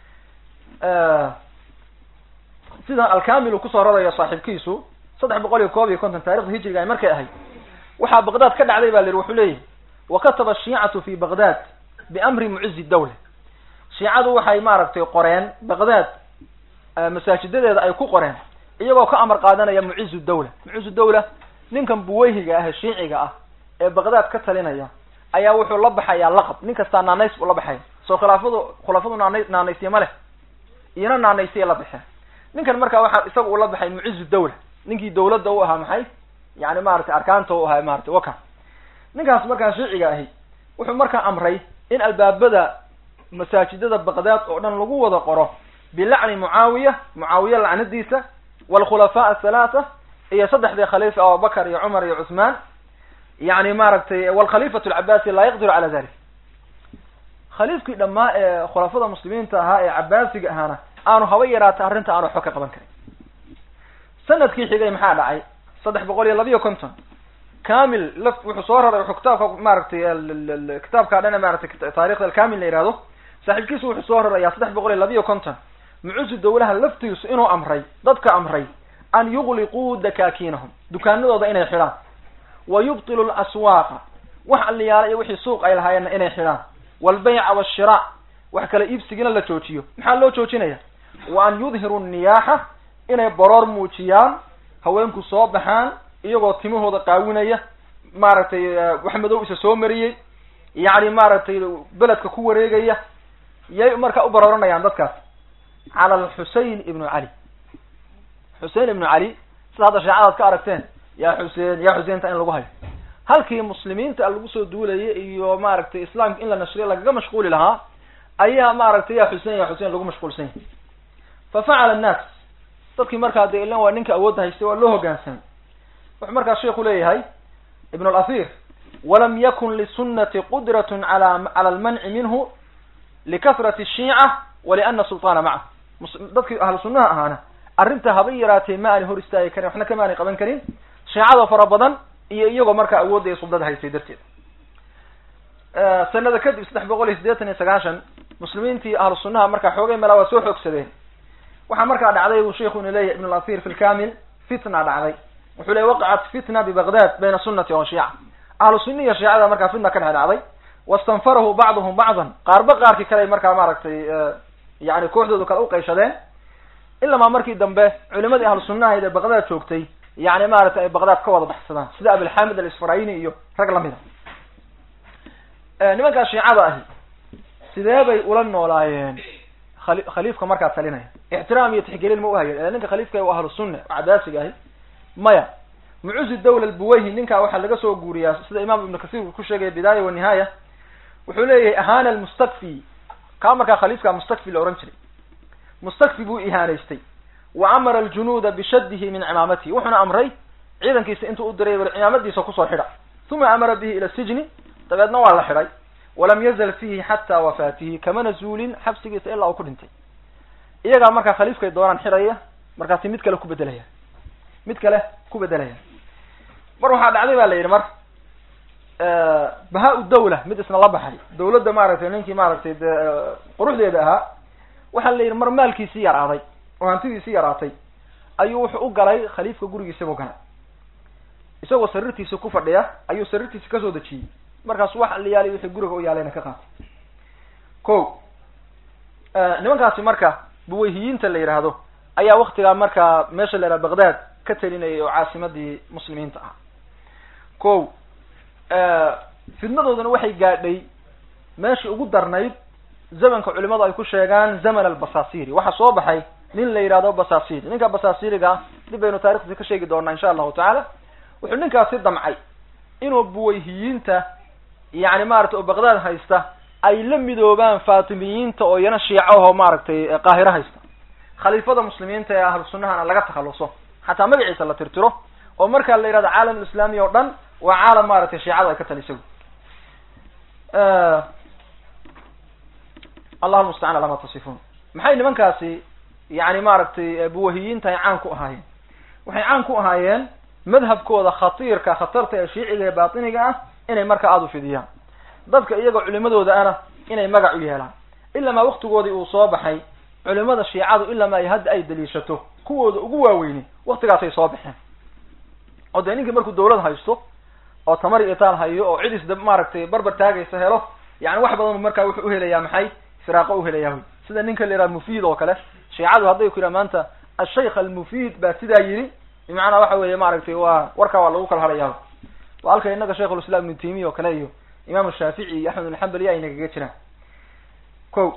sida alkamil uu kusoo rarayo saaxiibkiisu saddex boqol iyo koob iyo konton taarikhda hijriga ay markay ahayd waxaa baqdaad ka dhacday ba la yihi wuxuu leeyahy wakataba ashiicatu fi baqdad biamri mucizi dawla shiicadu waxay maaragtay qoreen baqdaad masaajidadeeda ay ku qoreen iyagoo ka amar qaadanaya mucizu dawla mucizu dawla ninkan buweyhiga ah ee shiiciga ah ee baqdaad ka talinaya ayaa wuxuu la baxayaa laqab nin kastaa naanays buu la baxaya soo khilaafadu khulafadu naana naanaysye ma leh iyona naanaysye la baxeen ninkan markaa waxaa isaga uu la baxay mucizu dawla ninkii dawladda u ahaa maxay yani maratay arkaanta u ahaa maratay waka ninkaas markaa shiiciga ahi wuxuu markaa amray in albaabada masaajidada baqdaad oo dhan lagu wada qoro bilacni mucaawiya mucaawiya lacnadiisa waalkhulafaa athalaatha iyo saddexdii khaliifa abubakar iyo cumar iyo cuthmaan yani maaragtay walkhaliifatu alcabaasi laa yaqdiru cala dalik khaliifkii dhammaa ee khulafada muslimiinta ahaa ee cabaasiga ahaana aanu haba yaraata arrinta aanu waxba ka qaban karin sanadkii xigay maxaa dhacay saddex boqol iyo labiyo konton kamil la wuxuu soo raray wuxuu kitaabka maaragtay kitaabka dhana maratay taarikhda alkamil la yihahdo saaxiibkiisu wuxuu soo rarayaa saddex boqol iyo labiyo konton mucusu dawlaha laftiisu inuu amray dadka amray an yugliquu dakaakiinahum dukaanadooda inay xidhaan wa yubtilu laswaaqa wax alliyaala iyo wixii suuq ay lahaayeenna inay xidhaan walbayca washira wax kala iibsigina la joojiyo maxaa loo joojinaya wa an yudhiru niyaaxa inay baroor muujiyaan haweenku soo baxaan iyagoo timahooda qaawinaya maaragtay wax madow isa soo mariyey yacni maaragtay beledka ku wareegaya yay markaa u barooranayaan dadkaas cala alxusein ibnu cali xusein ibnu cali sida hadda shaecadaad ka aragteen yaa xuseen yaa xuseinta in lagu hayo halkii muslimiinta lagu soo duulayay iyo maaragtay islaamka in la nashriyo lagaga mashquuli lahaa ayaa maaragtay ya xusein ya xusein lagu mashquulsan yahay fa facala annaas dadkii markaa dee ilan waa ninka awoodda haystay waa loo hogaansamay wuxuu markaa sheiku leeyahay ibn alathir walam yakun lisunati qudratun ala cala almanci minhu likasrati ashiica waliana sulطaana macahu dadkii ahlu sunnaha ahaana arrinta haba yaraatee ma aanay hor istaagi karin waxna kama aanay qaban karin shiicada fara badan iyo iyagoo markaa awoodda iyo suldada haystay darteed sanada kadib saddex boqol iyo siddeetan iyo sagaashan muslimiintii ahlu sunnaha markaa xoogay meelaa waa soo xoogsadeen waxaa markaa dhacday buu sheiku inu leeyahy ibn alathir fi lkamil fitna dhacday wuxuu leey waqacat fitna bibaqdad bayna sunnati wa shiica ahlu sunna iyo shiicada markaa fitna ka dhex dhacday wastanfarahu bacduhum bacdan qaarba qaarkii kale markaa maaragtay yani kooxdoodu kale uqayshadeen ilamaa markii dambe culimadii ahlu sunnahayd ee baqdaad joogtay yani maaragtay ay baqdaad ka wada baxsadaan sida abilxamid alisfarayni iyo rag lamida nimankaa shiicada ahi sidee bay ula noolaayeen khali khaliifka markaa talinaya ixtiraam iyo tixgelin ma uhayan ninka khaliifka waa ahlu sunna oo cabaasiga ahi maya mucuzi dawla albuwayhi ninkaa waxaa laga soo guuriyaa sida imaam ibnu kasiir uu ku sheegaya bidaaya wanihaaya wuxuu leeyahay ahana almustakfi kaa markaa khaliifka mustakfi la ohan jiray mustakfi buu ihaanaystay wa amara aljunuuda bishaddihi min cimaamatihi wuxuuna amray ciidankiisa intuu u diray bal cimaamadiisa kusoo xidha uma amara bihi ila sijni dabeedna waa la xidhay walam yazal fiihi xataa wafaatihi kamana zuulin xabsigiisa ilaa uu ku dhintay iyagaa markaa khaliifkay doonaan xidhaya markaasi mid kale ku bedelaya mid kale ku bedelaya mar waxaa dhacday ba la yidhi mar bahaa u dawla mid isna la baxay dawladda maaragtay ninkii maaragtay de quruxdeeda ahaa waxaa la yidhi mar maalkiisii yaraaday oo hantidiisii yaraatay ayuu wuxuu u galay khaliifka gurigiisa buu galay isagoo sariirtiisa ku fadhiya ayuu sariirtiisa kasoo dejiyey markaas wax la yaalay wixii guriga u yaalayna ka qaatay ko nimankaasi marka buwayhiyiinta la yidhaahdo ayaa waktigaa markaa meesha la yidhaha baghdad ka telinayay oo caasimadii muslimiinta ah ko fidnadooduna waxay gaadhay meeshii ugu darnayd zamanka culimadu ay ku sheegaan zaman albasasiri waxaa soo baxay nin la yidhahdo basasiri ninka basasiriga dib baynu taarikhdiisa ka sheegi doonaa insha allahu tacaala wuxuu ninkaasi damcay inuu buwayhiyiinta yani maaragtay oo baghdad haysta ay la midoobaan fatimiyiinta oo iyana shiicaho maaragtay qaahiro haysta khaliifada muslimiinta ee ahlu sunnahana laga takhaluso xataa magaciisa la tirtiro oo markaa la yidhahdo caalam islaami oo dhan waa caalam maaragtay shiicada ay ka taliso allahu mustacaan alaa ma tasifuun maxay nimankaasi yani maaragtay buwahiyiinta ay caan ku ahaayeen waxay caan ku ahaayeen madhabkooda khatiirka khatarta ee shiiciga ee baatiniga ah inay markaa aada u fidiyaan dadka iyagoo culimadooda ana inay magac u yeelaan ilamaa waktigoodii uu soo baxay culimada shiicadu ilamaa ay hadda ay daliishato kuwooda ugu waaweyni waktigaasay soo baxeen oo dee ninkii markuu dawlad haysto oo tamari itaal hayo oo cidis da maaragtay barbar taagaysa helo yani wax badan markaa wuxuu uhelayaa maxay firaaqo uhelayaa wy sida ninka la yidhaha mufiid oo kale shiicadu hadday ku yidhaha maanta ashaykh almufiid baa sidaa yidhi bimacnaa waxa weeye maaragtay waa warkaa waa lagu kala hadhayaa waa halka inaga shaykhulislam ibnu taymiya oo kale iyo imam shaafici iyo axmed alxambali ay nagaga jiraan ko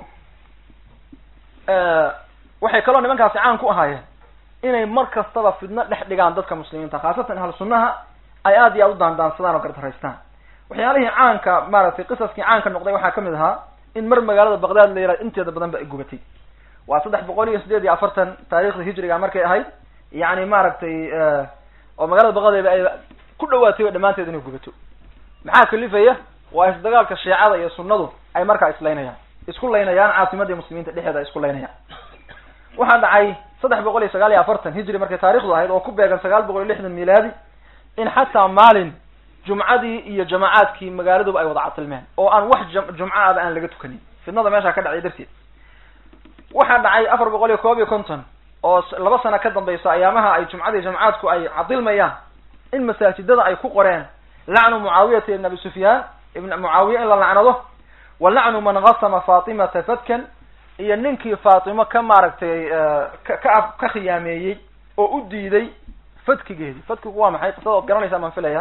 waxay kaloo nimankaasi caan ku ahaayeen inay mar kastaba fidno dhex dhigaan dadka muslimiinta khaasatan ahlu sunnaha ay aad iyo aad u daandaansadaan oo gardaraystaan waxyaalihii caanka maaragtay qisaskii caanka noqday waxaa kamid ahaa in mar magaalada baghdad la yihahdo inteeda badan ba ay gubatay waa saddex boqol iyo sideed iyo afartan taarikhda hijriga markay ahayd yani maaragtay oo magaalada baqadeeda ay ku dhawaatayba dhammaanteed inay gubato maxaa kalifaya waa isdagaalka shiicada iyo sunnadu ay markaa islaynayaan isku laynayaan caasimadii muslimiinta dhexeeda ay isku laynayaan waxaa dhacay saddex boqol iyo sagaal iyo afartan hijri markay taarikhdu ahayd oo ku beegan sagaal boqol iyo lixdan milaadi in xataa maalin jumcadii iyo jamacaadkii magaaladuba ay wada catilmeen oo aan wax jumco aba aan laga tukanin fidnada meeshaa ka dhacay darteed waxaa dhacay afar boqol iyo koob iyo konton oo laba sano ka dambaysa ayaamaha ay jumcadii jamacaadku ay cadilmayaan in masaajidada ay ku qoreen lacnu mucaawiyata ibn abi sufyaan ibn mucaawiya in la lacnado wa lacnu man gasama fatimata fadkan iyo ninkii faatimo ka maaragtay ka ka khiyaameeyey oo u diiday fadkigeedi fadkigu waa maxay qisada ood garanaysaa baan filaya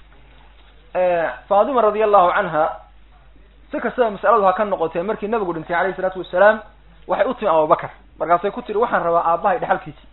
fatima radi allahu canha si kastaba masaladu ha ka noqotee markii nabigu dhintay alayhi isalaatu wasalaam waxay u timi abubakar markaasay ku tiri waxaan rabaa aabbahay dhexalkiisi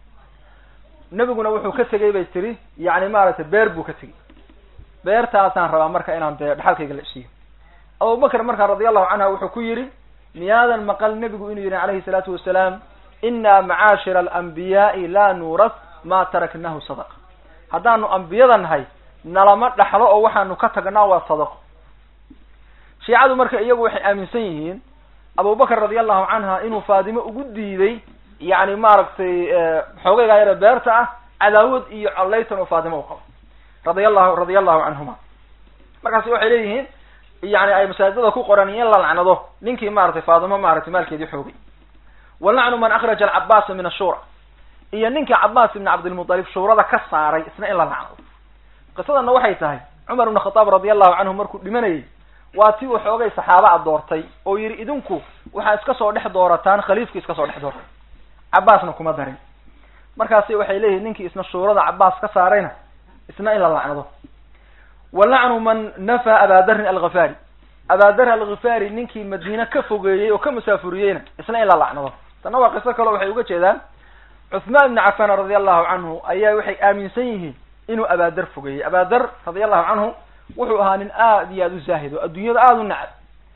nebiguna wuxuu ka tegey bay tiri yani maaragtay beer buu ka tegey beertaasaan rabaa marka inaan dee dhexalkayga la isiiyo abubakar markaa radi allahu canha wuxuu ku yidhi miyaadan maqal nebigu inuu yidhi calayhi salaatu wasalaam inaa macaashira alambiyaai laa nuuras ma taraknahu sadaqa haddaanu ambiyada nahay nalama dhaxlo oo waxaanu ka tagnaa waa sadaqo shiicadu marka iyagu waxay aaminsan yihiin abubakar radi allahu canha inuu faatimo ugu diiday yani maaragtay xoogaygaa yare beerta ah cadaawad iyo collaytan oo faatimo u qabo radi allahu radia allahu canhuma markaasi waxay leeyihiin yani ay masaajidada ku qoran in la lacnado ninkii maratay faatimo maratay maalkeedii xoogay wa lacnu man akhraja alcabaasa min ashura iyo ninkii cabaas ibn cabdilmutalib shuurada ka saaray isna in la lacnado qisadana waxay tahay cumar ibn khataab radi allahu canhu markuu dhimanayay waa ti uu xoogay saxaaba a doortay oo yidhi idinku waxaa iska soo dhex doorataan khaliifki iska soo dhex doortay cabaasna kuma darin markaasi waxay leeyihin ninkii isna shuurada cabaas ka saarayna isna in la lacnado wa lacnu man nafa abadarin alghafari abadar alghifari ninkii madiine ka fogeeyey oo ka musaafuriyeyna isna in la lacnado tanna waa qiso kaleo waxay uga jeedaan cuthmaan ibni cafan radi allahu canhu ayaa waxay aaminsan yihiin inuu abadar fogeeyey abadar radi allahu canhu wuxuu ahaa nin aad iyo aad u zaahid oo adduunyada aada u nacab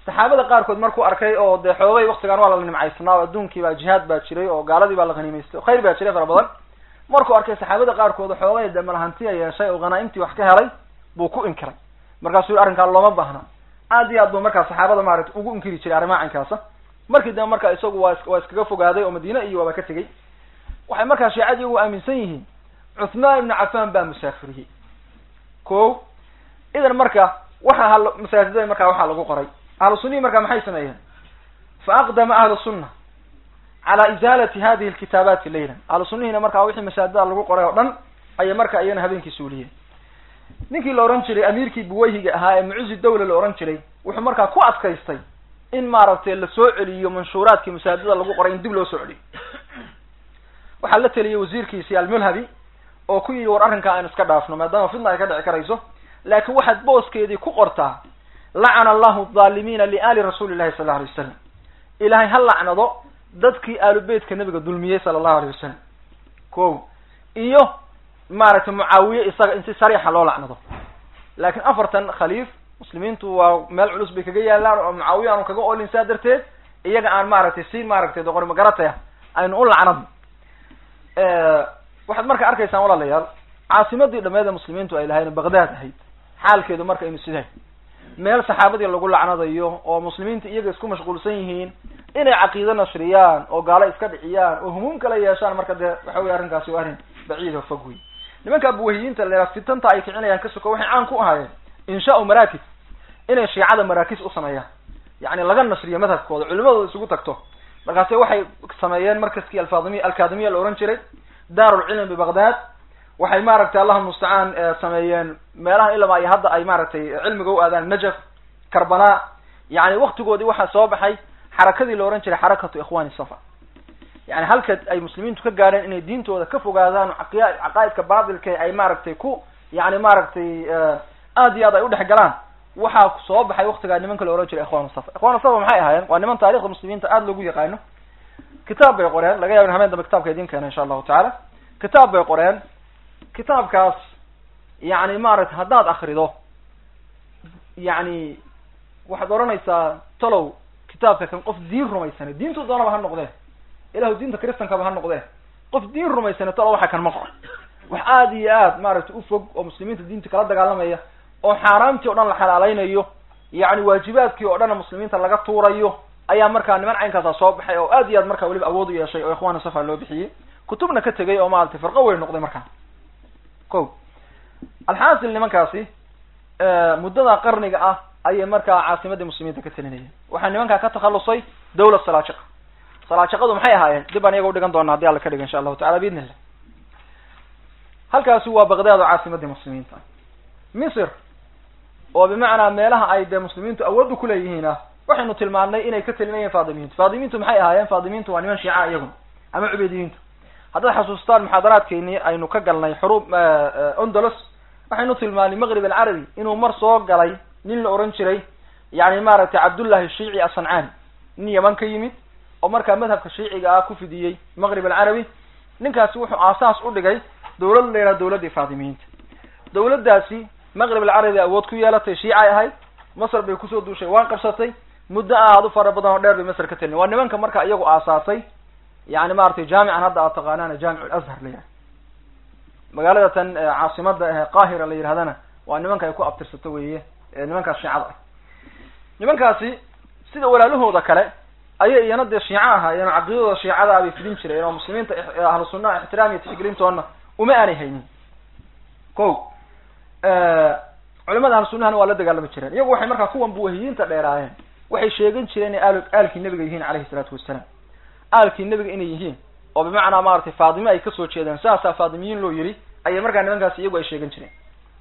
saxaabada qaarkood markuu arkay oo dee xoogay waktigaan waa la nimcaysnaa oo adduunkii baa jihaad baa jiray oo gaaladii baa la haniimaystay khayr baa jiray fara badan markuu arkay saxaabada qaarkood xoogay dee malahantiya yeeshay oo hanaaimtii wax ka helay buu ku inkiray markaasuu yihi arrinkaa looma baahna aad iyo aad buu markaa saxaabada maaragtay ugu inkiri jiray arrimaha cankaasa markii dambe marka isagu waa waa iskaga fogaaday oo madiine iyo waaba ka tegey waxay markaa shiicadii ugu aaminsan yihiin cuthmaan ibnu cafaan baa musaafiriyey ko idan marka waxa hal masaajidada markaa waxaa lagu qoray ahlu sunnihi marka maxay sameeyeen fa aqdama ahlu sunna cala izaalati hadihi alkitaabaati laylan ahlu sunnihina markaa wixii masaajidada lagu qoray oo dhan ayay marka iyana habeenkii suuliyeen ninkii la ohan jiray amiirkii buwayhiga ahaa ee mucuzi dawla la ohan jiray wuxuu markaa ku adkaystay in maaragtay la soo celiyo manshuuraadkii masaajidada lagu qoray in dib loo soo celiyo waxaa la teliyey wasiirkiisii almulhabi oo ku yidhi war arrinkaa aynu iska dhaafno maadaama fitna ay ka dhici karayso laakiin waxaad booskeedii ku qortaa lacana allahu adaalimiina liaali rasuuli llahi sal alay wasalam ilaahay ha lacnado dadkii aalu beytka nabiga dulmiyey sala allahu alayh wasalam ko iyo maaragtay mucaawiye isaga in si sariixa loo lacnado laakiin afartan khaliif muslimiintu waa meel culus bay kaga yaalaan oo mucaawiye aanu kaga olin saa darteed iyaga aan maaragtay si maaragtay doqoni magarataya aynu u lacnadno waxaad marka arkaysaan walaalayaal caasimadii dhameed ee muslimiintu ay lahayn baghdad ahayd xaalkeedu marka inu sidahay meel saxaabadii lagu lacnadayo oo muslimiinta iyaga isku mashquulsan yihiin inay caqiido nashriyaan oo gaalo iska dhiciyaan oo humuum kala yeeshaan marka dee waxa wey arrinkaasi waa arrin baciid oo fog wey nimanka buwahiyiinta la fitanta ay kicinayaan ka soko waxay caan ku ahaayeen inshaau marakis inay shiicada marakis u sameeyaan yani laga nashriyo madhabkooda culimadooda isugu tagto markaase waxay sameeyeen markaskii alfadimiya alkadimiya la ohan jiray daarulcilm bibaghdad waxay maaragtay allahuma mustacaan sameeyeen meelaha ilama ay hadda ay maaragtay cilmiga u aadaan najaf karbala yani waktigoodii waxaa soo baxay xarakadii la ohan jiray xarakatu ikhwani safa yani halka ay muslimiintu ka gaadheen inay diintooda ka fogaadaan aqia caqaa'idka baatilka ay maaragtay ku yani maaragtay aad iyo aad ay udhex galaan waxaa soo baxay waktigaa nimanka la ohan jiray ikhwan safa ikhwan safa maxay ahaayeen waa niman taarikhda muslimiinta aada loogu yaqaano kitaab bay qoreen laga yaba in habeen dambe kitabka idin keena insha allahu tacaala kitaab bay qoreen kitaabkaas yani maaragtay haddaad akrido yani waxaad odhanaysaa talow kitaabka kan qof diin rumaysane diintu doonaba ha noqdee ilahu diinta kristankaba ha noqdee qof diin rumaysane talow waxa kan ma qor wax aada iyo aad maaragtay ufog oo muslimiinta diinta kala dagaalamaya oo xaaraamtii o dhan la xalaalaynayo yani waajibaadkii oo dhanna muslimiinta laga tuurayo ayaa markaa niman caynkaasa soo baxay oo aad iyo aad markaa weliba awood u yeeshay oo ikhwana safa loo bixiyey kutubna ka tegay oo maaragtay firqo weyn noqday markaa ko alxaasil nimankaasi muddada qarniga ah ayay markaa caasimadii muslimiinta ka telinayeen waxaa nimankaa ka takhalusay dawla salaajiqa salaajiqadu maxay ahaayeen dib baan iyaga udhigan doona haddi alla ka dhiga insha allahu tacala biidni illah halkaasi waa baghdad oo caasimadii muslimiinta misr oo bimacnaa meelaha ay dee muslimiintu awoodda kuleeyihiin ah waxaynu tilmaannay inay ka telinayeen faadimiintu faadimiintu maxay ahaayeen faadimiintu waa niman shiica iyaguna ama cubeediyiintu haddaad xasuustaan muxaadaraadkeynii aynu ka galnay xuruub ondolos waxaynu tilmaanay maqrib alcarabi inuu mar soo galay nin la ohan jiray yani maaragtay cabdullahi shiici asancani nin yaman ka yimid oo markaa madhabka shiiciga ah ku fidiyey maqrib alcarabi ninkaasi wuxuu aasaas u dhigay dawlad la yidhaha dawladdii faatimiyiinta dawladdaasi maqrib alcarabi awood ku yeelatay shiicay ahayd masr bay kusoo duushay waan qabsatay muddo aad u fara badan oo dheer bay masr ka telin waa nimanka marka iyagu aasaasay yani maratay jaamican hadda aad taqaanaan jaamic alazhar la yidhaha magaalada tan caasimada ahe qaahira la yidhahdana waa nimanka ay ku abtirsato weeye nimankaas shiicada ah nimankaasi sida walaalahooda kale ayay iyana dee shiico ahaayeen caqiidadooda shiicada bay fidin jireen oo muslimiinta ahlu sunnaha ixtiraam iyo tixgelintoona uma aanay haynin ko culamada ahlu sunnahana waa la dagaalami jireen iyagu waxay markaa kuwan buwahiyiinta dheeraayeen waxay sheegan jireen inay aal aalkii nebiga yihiin calayhi salaatu wasalaam aalkii nebiga inay yihiin oo bimacnaa maratay faadime ay kasoo jeedeen saasaa faadimiyiin loo yiri ayay markaa nimankaasi iyagu ay sheegan jireen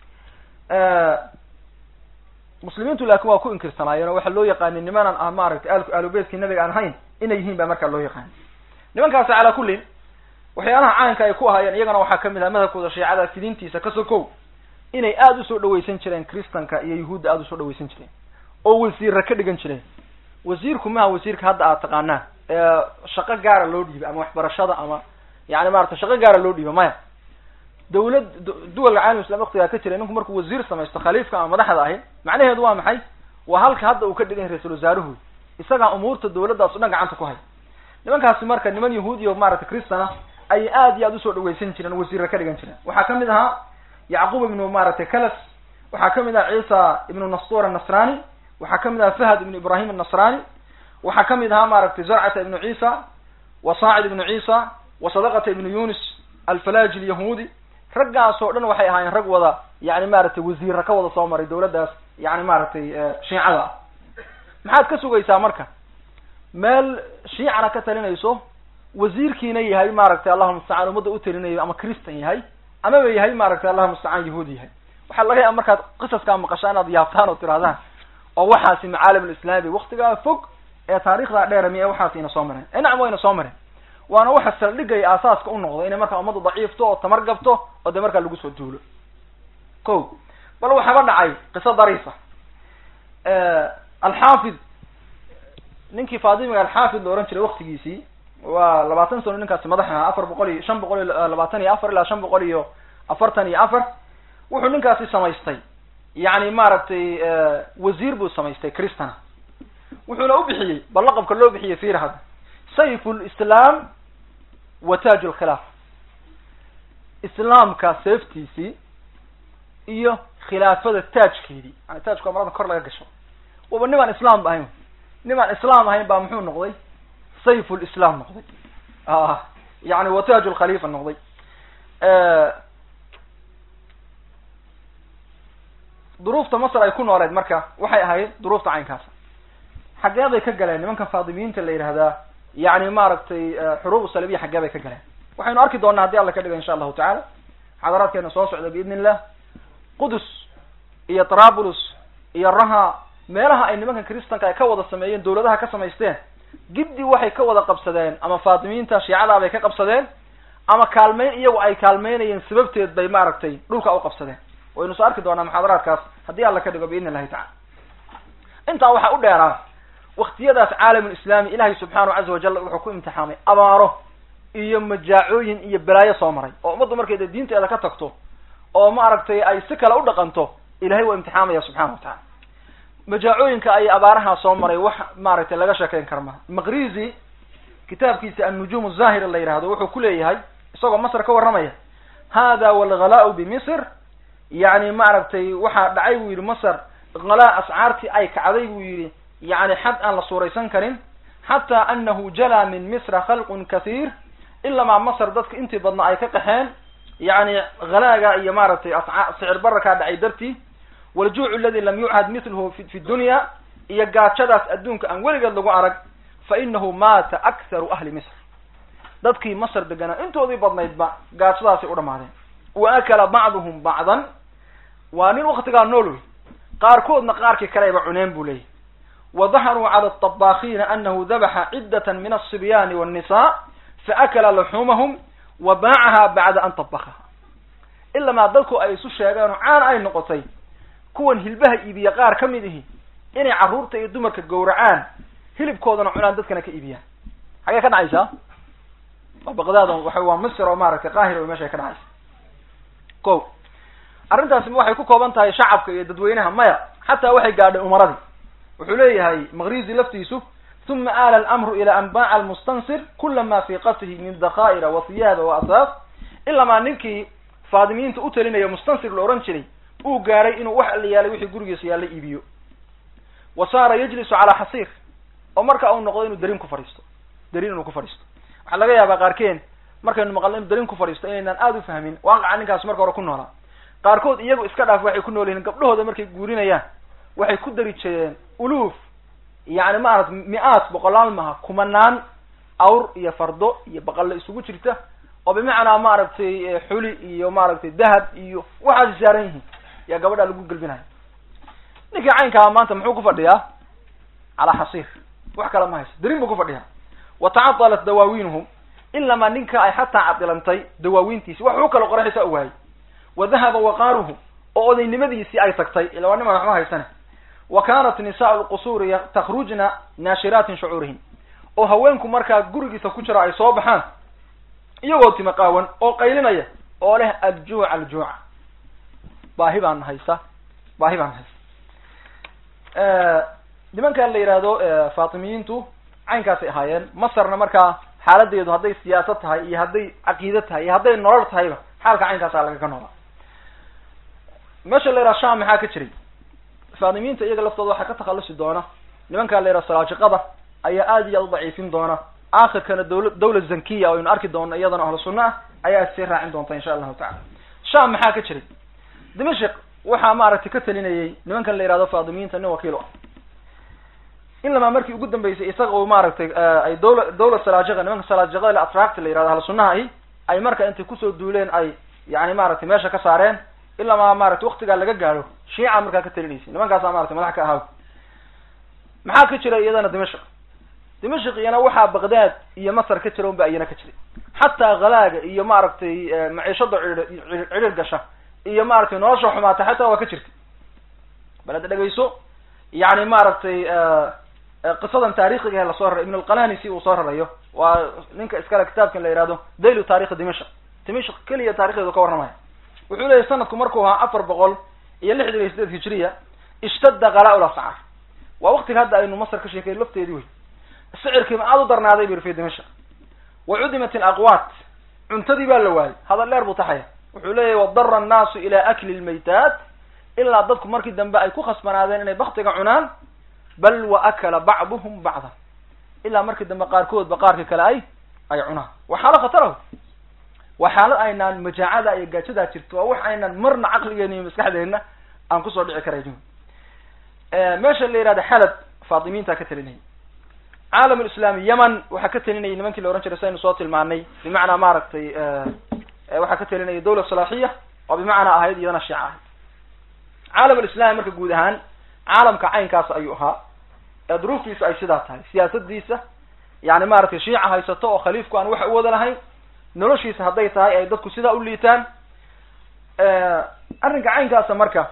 muslimiintu laakin waa ku inkirsanaayeen oo waxaa loo yaqaanay nimanan ah maaragtay aalku aalubeytkii nabiga aan ahayn inay yihiin baa markaa loo yaqaanay nimankaasi calaa kullin waxyaalaha caanka ay ku ahaayeen iyagana waxaa kamid ah madhabkooda shiicada fidintiisa ka sokow inay aada usoo dhawaysan jireen kristanka iyo yuhuudda aada usoo dhawaysan jireen oo wasiirra ka dhigan jireen wasiirku maha wasiirka hadda aad taqaanaan ee shaqo gaara loo dhiiba ama waxbarashada ama yani maarata shaqo gaara loo dhiiba maya dawlad duwalka caalam islam waktigaa ka jira ninku markuu wasiir samaysto khaliifka ama madaxda ahi macnaheedu waa maxay waa halka hadda uu ka dhigan yahay ra-isul wasaaruhu isagaa umuurta dawladdaas o dhan gacanta ku hay nimankaasi marka niman yahuudiya maaragtay cristana ayay aad iyo aad usoo dhaweysan jireen o wasiirra ka dhigan jireen waxaa kamid ahaa yacquub ibnu maaragtay calas waxaa kamid aha ciisa ibnu nastur annasrani waxaa kamid aha fahad ibnu ibrahim annasrani waxaa kamid ahaa maaragtay zarcata ibnu ciisa wa saacid ibnu ciisa wa sadaqata ibnu yunis alfalaji alyahudi raggaas oo dhan waxay ahaayeen rag wada yani maaragtay wasiirra ka wada soo maray dawladdaas yani maaragtay shiicada ah maxaad ka sugaysaa marka meel shiicana ka talinayso wasiirkiina yahay maaragtay allahuma mustacaan ummadda u talinayo ama christan yahay amaba yahay maaragtay allahuma mustacaan yahuudi yahay waxaa laga yaaba markaad qisaskaa maqashaa inaad yaabtaan oo tirahdaan oo waxaasi macaalim alislaami waktigaa fog ee taarikhdaa dheera miya waxaas ina soo mareen e nacam wayna soo mareen waana waxa saldhigaya aasaaska u noqdo inay markaa ummaddu daciifto oo tamar gabto oo dee markaa lagu soo duulo ko bal waxaaba dhacay qiso dariifa alxaafid ninkii faadimiga alxaafid la ohan jiray waktigiisii waa labaatan sano ninkaasi madax ahaa afar boqol iyo shan boqol iyo labaatan iyo afar ilaa shan boqol iyo afartan iyo afar wuxuu ninkaasi samaystay yani maaragtay wasiir buu samaystay cristana wuxuuna u bixiyey bal laqabka loo bixiyey fir hadda sayf lislaam wa taaj lkhilaaf islaamka seeftiisii iyo khilaafada taajkeedii yani taajku waa marada kor laga gasho waba nimaan islaam ba ahayn nimaan islaam ahayn baa muxuu noqday sayf lislam noqday yani wa taaj lkhalifa noqday duruufta masr ay ku nooleed marka waxay ahayd duruufta caynkaas xaggee bay ka galeen nimanka faadimiyiinta la yidhahdaa yani maaragtay xuruub salabiya xaggee bay ka galeen waxaynu arki doonaa haddii alla ka dhigo insha allahu tacala xadaraadkeena soo socda biidn illah qudus iyo trabulus iyo raha meelaha ay nimankan kristanka ay ka wada sameeyeen dawladaha ka samaysteen giddi waxay ka wada qabsadeen ama faatimiyiinta shiicadaa bay ka qabsadeen ama kaalmeyn iyagu ay kaalmeynayeen sababteed bay maaragtay dhulka u qabsadeen waynu soo arki doonaa muxaadaraadkaas haddii alla ka dhigo biidn illahi tacala intaa waxaa u dheeraa waktiyadaas caalamulislaami ilahay subxaanahu caza wajal wuxuu ku imtixaamay abaaro iyo majaacooyin iyo balaayo soo maray oo ummaddu markay dee diinteeda ka tagto oo maaragtay ay si kale u dhaqanto ilahay waa imtixaamaya subxana wa tacala majaacooyinka ay abaarahaa soo maray wax maaragtay laga sheekeyn kara maha maqrizi kitaabkiisa annujuum zahira la yidhahdo wuxuu ku leeyahay isagoo masr ka warramaya hada walghalaau bimisr yani maaragtay waxaa dhacay buu yidhi masr halaa ascaartii ay kacday buu yidhi yani xad aan la suuraysan karin xataa anahu jalaa min misra khalqun kathiir ilamaa masr dadka intii badna ay ka qaxeen yani halaaga iyo maaragtay asca sicir bararkaa dhacay dartii waljuuc aladi lam yuchad milhu fi dunya iyo gaajadaas adduunka aan weligeed lagu arag fa inahu maata akharu ahli misr dadkii masr deganaa intoodii badnaydba gaajadaasay u dhamaadeen wa akala bacduhum bacdan waa nin waktigaa nool wey qaarkoodna qaarkii kaleba cuneen buu leeyahy wa daharuu cala aطabaakiina anahu dabaxa ciddata min alصibyaani wالnisa faakala laxumahum wa baacaha bacda an طabakaha ilamaa dadku ay isu sheegeen oo caan ay noqotay kuwan hilbaha iibiya qaar ka mid ihi inay carruurta iyo dumarka gowracaan hilibkoodana cunaan dadkana ka iibiyaan xagee ka dhacaysaa waa baqdaad waa waa misr oo maaragtay qaahira meeshay ka dhacaysa ko arrintaasi waxay ku kooban tahay shacabka iyo dadweynaha maya xataa waxay gaadhay umaradii wuxuu leeyahay maqrizi laftiisu uma aala alamru ila an baaca almustansir kula ma fi qasihi min dakhaa'ira wa hiyaada wa asaas ilamaa ninkii faadimiyiinta u talinaya mustansir la ohan jiray uu gaaray inuu wax alla yaalay wixii gurigiisa yaalla iibiyo wa saara yajlisu calaa xasiir oo marka uu noqdo inuu darin ku fadhiisto darin inuu ku fadhiisto waxaa laga yaabaa qaarkeen markaynu maqalno inu darin ku fadhiisto inaynaan aada u fahmin waaqaca ninkaas marka hore ku noolaa qaarkood iyagu iska dhaaf waxay ku nool yihiin gabdhahooda markay guurinayaan waxay ku dari jireen uluuf yani maarata mi-aad boqolaal maha kumanaan awr iyo fardo iyo baqalle isugu jirta oo bimacnaa maaragtay xuli iyo maaragtay dahab iyo waxaas saaran yihiin yaa gabadha lagu gelbinayo ninkii caynkaa maanta muxuu ku fadhiyaa calaa xasiir wax kale ma hayso darin buu ku fadhiyaa wa tacadalat dawaawiinuhum ilamaa ninka ay xataa cadilantay dawaawiintiisi wax u kala qoraxaysa ogaayay wa dahaba waqaaruhu oo odaynimadiisii ay tagtay ila waa niman waxma haysane wa kanat nisaau lqusuuri takhrujna naashiraatin shucuurihin oo haweenku markaa gurigiisa ku jira ay soo baxaan iyagoo tima qaawan oo qaylinaya oo leh aljuuca aljuuca baahi baan haysa baahi baan haysa nimankan la yihahdo fatimiyiintu caynkaasay ahaayeen masarna markaa xaaladeedu hadday siyaasad tahay iyo hadday caqiide tahay iyo hadday nolol tahayba xaalka caynkaasa lagaga noolaa meesha la yidhaha sham maxaa ka jiray faatimiyiinta iyaga laftooda waxaa ka takhalusi doona nimankaa la yidhaha salaajiqada ayaa aad iyo aad u daciifin doona akhirkana dawla dawla zankiya aynu arki doono iyadana ahlu sunna ah ayaa sii raacin doonta insha allahu tacala sham maxaa ka jiray dimashik waxaa maaragtay ka talinayay nimankan la yihahdo faatimiyiinta nin wakiil u ah ilamaa markii ugu dambeysay isaga uu maaragtay ay dawla dawla salaajiqa nimanka salaajiqada atract la yihahdo ahlu sunnaha ahi ay marka intay kusoo duuleen ay yani maaragtay meesha ka saareen ilamaa maratay waktigaa laga gaadho shiica markaa ka talinaysay nimankaasa maratay madax ka ahaaw maxaa ka jira iyadana dimashik dimashik iyana waxaa baghdad iyo masar ka jira un ba iyana ka jiray xataa halaaga iyo maaragtay maciishada cidhir gasha iyo maaragtay nolosha xumaata xataa waa ka jirtay bal hadda dhegeyso yani maaragtay qisadan taariikhiga lasoo raray ibn alqalanisi uu soo rarayo waa ninka iskale kitaabkan la yihahdo dailu taarikhi dimashik dimashik keliya taarikhdeedu ka warramaya wuxuu leyahy sanadku markuu ahaa afar boqol iyo lixdan iyo sideed hijriya ishtadda kalaa-ul ascaar waa waktiga hadda aynu masar ka sheekay lafteedii wey sicirkiima aada u darnaaday bu yiri fi dimashik wa cudimat alaqwaat cuntadii baa la waayay hadal dheer buu taxaya wuxuu leeyahy wadara annaasu ila akli lmaytaat ilaa dadku markii dambe ay ku khasbanaadeen inay baktiga cunaan bal wa akala bacduhum bacdan ilaa markii dambe qaarkoodba qaarka kale ay ay cunaan waa xaalo khataraho waa xaalad aynaan majaacada iyo gaajadaa jirto waa wax aynaan marna caqligeena iyo maskaxdeena aan kusoo dhici karaynin meesha la yihahda xalab faatimiinta ka talinayay caalam lislaami yemen waxaa ka talinayay nimankii la ohan jiray saynu soo tilmaanay bimacnaa maaragtay waxaa ka talinaya dawla salaaxiya oo bimacnaa ahayd iyadana shiica ahayd caalam alislami marka guud ahaan caalamka caynkaas ayuu ahaa ee duruuftiisa ay sidaa tahay siyaasadiisa yani maaragtay shiica haysato oo khaliifku aan wax u wada lahayn noloshiisa hadday tahay ay dadku sidaa u liitaan arrinka caynkaasa marka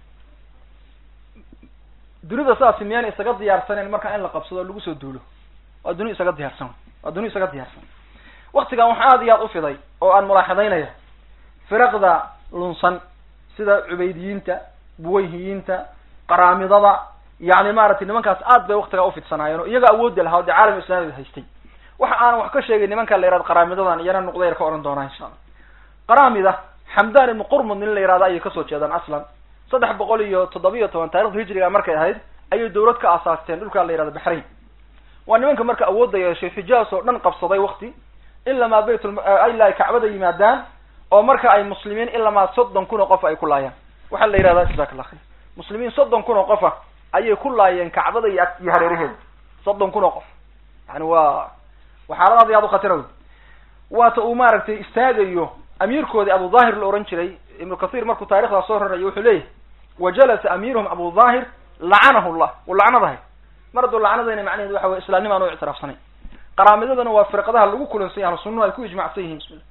dunida saasi miyaan isaga diyaarsaneyn marka in la qabsado o lagu soo duulo waa duni isaga diyaarsan waa duni isaga diyaarsan waktigan waxa aada iyo aad u fiday oo aan mulaaxadaynaya firaqda lunsan sida cubaydiyiinta buwayhiyiinta qaraamidada yani maaragtay nimankaas aad bay waktigaa ufidsanaayeen oo iyaga awoodda lahaa o dee caalam islaamiga haystay waxa aanan wax ka sheegay nimanka la yihahdo qaraamidadan iyana nuqdayar ka ohan doonaa insha allah qaraamida xamdan ibnu qurmud nin la yihahdo ayay kasoo jeedaan aslan saddex boqol iyo toddobiyo toban taarikhda hijriga markay ahayd ayay dawlad ka asaasteen dhulkaa la yihahdo baxrain waa nimanka marka awoodda yeeshay xijaas oo dhan qabsaday wakti ilamaa baytul ilaa ay kacbada yimaadaan oo marka ay muslimiin ilamaa soddon kun oo qof ay ku laayaan waxaa la yihahdaa jasak allah khayr muslimiin soddon kun oo qofa ayay ku laayeen kacbada iyo iyo hareeraheeda soddon kun oo qof yani waa waa xaalad aad iyo aad u khatira wey waata uu maaragtay istaagayo amiirkoodii abu dhahir la ohan jiray ibnu kathir markuu taarikhdaa soo rarayo wuxuu leeyahy wa jalasa amiiruhum abu dhahir lacanahu llah uu lacnadahay mar hadduu lacnadayna macnaheedu waxa wey islaamnima aan u ictiraafsanayn qaraamidadana waa firqadaha lagu kulansan yahay sunnuhu ay ku ijmacsan yihiin bismillah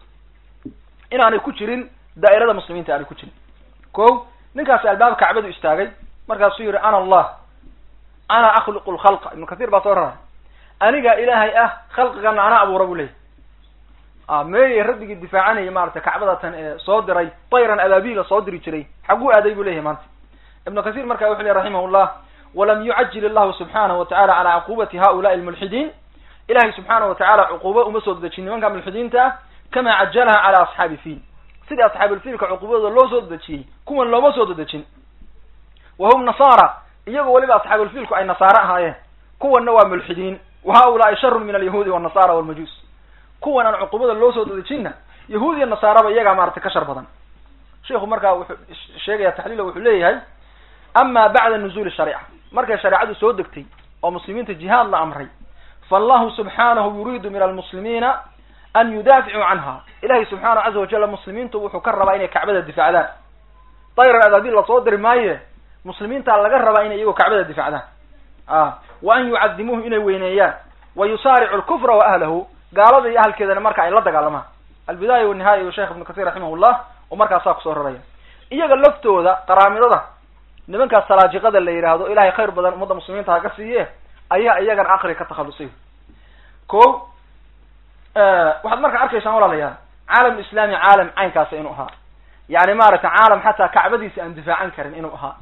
inaanay ku jirin daa'irada muslimiinta aanay ku jirin ko ninkaasi albaab kacbadu istaagay markaasuu yihi ana allah ana akhluqu lkhalqa ibnu kathir baa soo raray aniga ilaahay ah khalqigana ana abuura buu leyahy a meeye rabbigii difaacanayay maaragtay kacbadatan ee soo diray tayran abaabila soo diri jiray xaguu aaday buu leyahay maanta ibnu kathir marka wuxu ley raximah llah walam yucajil illahu subxanahu watacala cala cuqubati haulaai lmulxidiin ilahay subxaanahu watacala cuquubo uma soo dedejin nimanka mulxidiinta ah kama cajalaha cala asxaabi fiil sidii asxaabilfiilka cuqubadooda loo soo dedejiyey kuwan looma soo dedejin wa hum nasaara iyagoo weliba asxaabilfiilku ay nasaare ahaayeen kuwanna waa mulxidiin wa haulaai sharun min alyahuudi walnasara walmajuus kuwan aan cuqubada loo soo dedejinna yahuud iyo nasaaraba iyagaa maaragtay ka shar badan sheiku markaa wuxuu sheegaya taxliila wuxuu leeyahay ama bacda nuzuuli shariica markay shareecadu soo degtay oo muslimiinta jihaad la amray faallahu subxaanahu yuriidu min almuslimiina an yudaaficuu canha ilahay subxaanahu caza wajala muslimiintu wuxuu ka rabaa inay kacbada difaacdaan dayran adaabil lasoo diri maaye muslimiintaa laga rabaa inay iyagoo kacbada difacdaan a wa an yucadimuuhu inay weyneeyaan wa yusaaricu lkufra wa ahlahu gaalada iyo ahalkeedana marka ay la dagaalamaan albidaaya wanihaaya iyo sheekh ibnu kathir raximah llah oo markaasaa kusoo raraya iyaga laftooda qaraamidada nimankaas salaajiqada la yidhaahdo ilahay khayr badan ummadda muslimiinta ha ka siiye ayaa iyagana aqri ka takhalusay ko waxaad marka arkaysaan walaalayaal caalam islaami caalam caynkaasa inuu ahaa yani maaragtay caalam xataa kacbadiisa aan difaacan karin inuu ahaa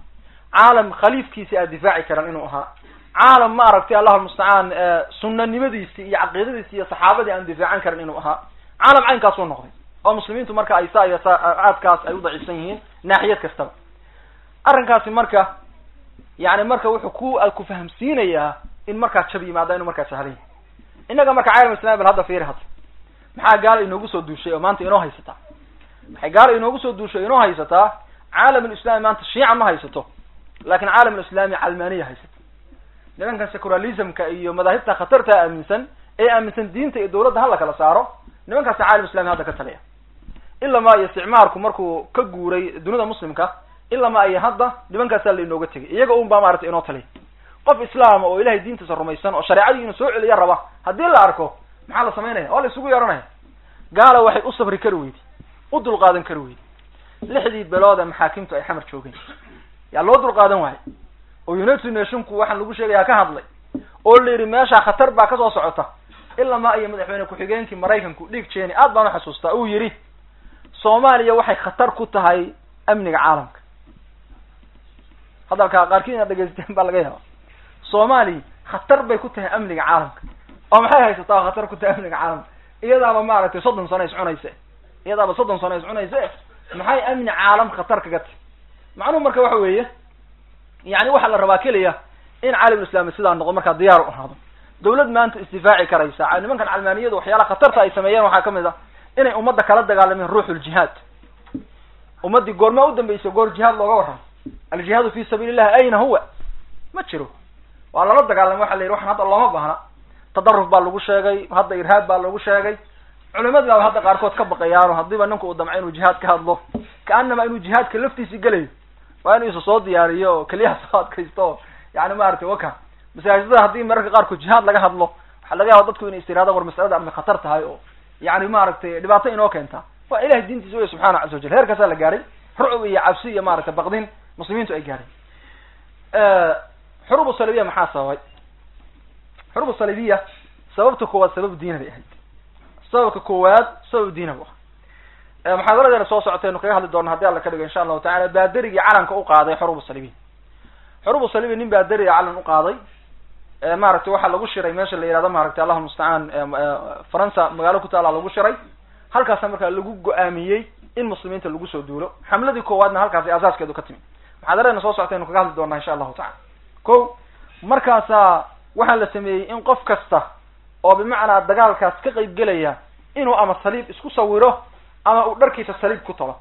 caalam khaliifkiisi aad difaaci karan inuu ahaa caalam ma aragtay allahu mustacaan sunanimadiisi iyo caqiidadiisi iyo saxaabadii aan difaacan karin inuu ahaa caalam caynkaasuu noqday oo muslimiintu marka ay saa iyo sacaadkaas ay u daciifsan yihiin naaxiyad kastaba arrinkaasi marka yani marka wuxuu ku ku fahamsiinayaa in markaa jab yimaada inuu markaa sahlan yahay innaga marka caalam islami bal hadda fiiri hadda maxaa gaala inoogu soo duushay oo maanta inoo haysataa maxay gaala inoogu soo duushay inoo haysataa caalam lislami maanta shiica ma haysato laakin caalam lislami calmaniya haysato nimankan securalismka iyo madaahibta khatarta aaminsan ee aaminsan diinta iyo dawladda hala kala saaro nimankaasi caalam islami hadda ka taliya ilama iyo isticmaarku markuu ka guuray dunida muslimka ilama iyo hadda nimankaasaa la inooga tegay iyaga un baa maarata inoo taliya qof islaama oo ilahay diintiisa rumaysan oo shareecadii inuu soo celiya raba haddii la arko maxaa la samaynaya waa la isugu yeehanaya gaala waxay u sabri kari weydi u dulqaadan kari weydi lixdii bilood ee maxaakimtu ay xamar joogeen yaa loo dulqaadan waayo oo united nationku waxaan lagu sheegayaa ka hadlay oo la yidhi meeshaa khatar baa kasoo socota ilamaa iyo madaxweyne ku-xigeenkii maraykanku dhiig jeni aad baan uxasuustaa uu yidhi soomaaliya waxay khatar ku tahay amniga caalamka hadalkaa qaarkiin inaad dhegeysateen baa laga yaaba soomaaliya khatar bay ku tahay amniga caalamka oo maxay haysataa khatar ku tahay amniga caalamka iyadaaba maaragtay soddon sano iscunayse iyadaaba soddon sano iscunayse maxay amni caalam khatar kaga tahy macnuhu marka waxa weeye yani waxaa la rabaa keliya in caalamulislami sidaa noqdo markaa diyaar u ahaado dawlad maanta isdifaaci karaysa nimankan calmaaniyadu waxyaalaha khatarta ay sameeyeen waxaa kamid a inay ummadda kala dagaalameen ruuxuljihaad ummaddii goormaa u dambeysay goor jihaad looga warramo aljihaadu fi sabiili illahi ayna huwa ma jiro waa lala dagaalamay waxa la yidhi waxan hadda looma baahna tadaruf baa lagu sheegay hadda irhaab baa lagu sheegay culimadii baaba hadda qaarkood ka baqayaano haddiiba ninku uu damco inuu jihaad ka hadlo kaanama inuu jihaadka laftiisi gelayo waa inuu isa soo diyaariyo oo keliyaha soo adkaysto o yani maaragtay waka masaajidada haddii mararka qaarkood jihaad laga hadlo waxaa laga yaaba dadku inay istiraadaan war masalada amay khatar tahay oo yani maaragtay dhibaato inoo keenta waa ilahay diintiisa wey subxaana caza wajal heerkaasaa la gaaray rucub iyo cabsi iyo maaragtay baqdin muslimiintu ay gaareen xurubu salibiya maxaa sababay xurubu salibiya sababta koowaad sabab diina bay ahayd sababka koowaad sabab diina bu aha muxaadaradeena soo socotaynu kaga hadli doona hadii alla ka dhigo insha allahu tacala baaderigii calanka u qaaday xurubu salibiya xurubu salibiya nin baaderiga calan u qaaday maaragtay waxaa lagu shiray meesha la yihahdo maaragtay allahu mustacaan faransa magaalo ku taala lagu shiray halkaasa markaa lagu go-aamiyey in muslimiinta lagu soo duulo xamladii koowaadna halkaasi asaaskeedu ka timi muxaadaradeena soo socotaynu kaga hadli doonaa insha allahu tacala ko markaasaa waxaa la sameeyey in qof kasta oo bimacnaa dagaalkaas ka qayb gelaya inuu ama saliib isku sawiro ama uu dharkiisa saliib ku talo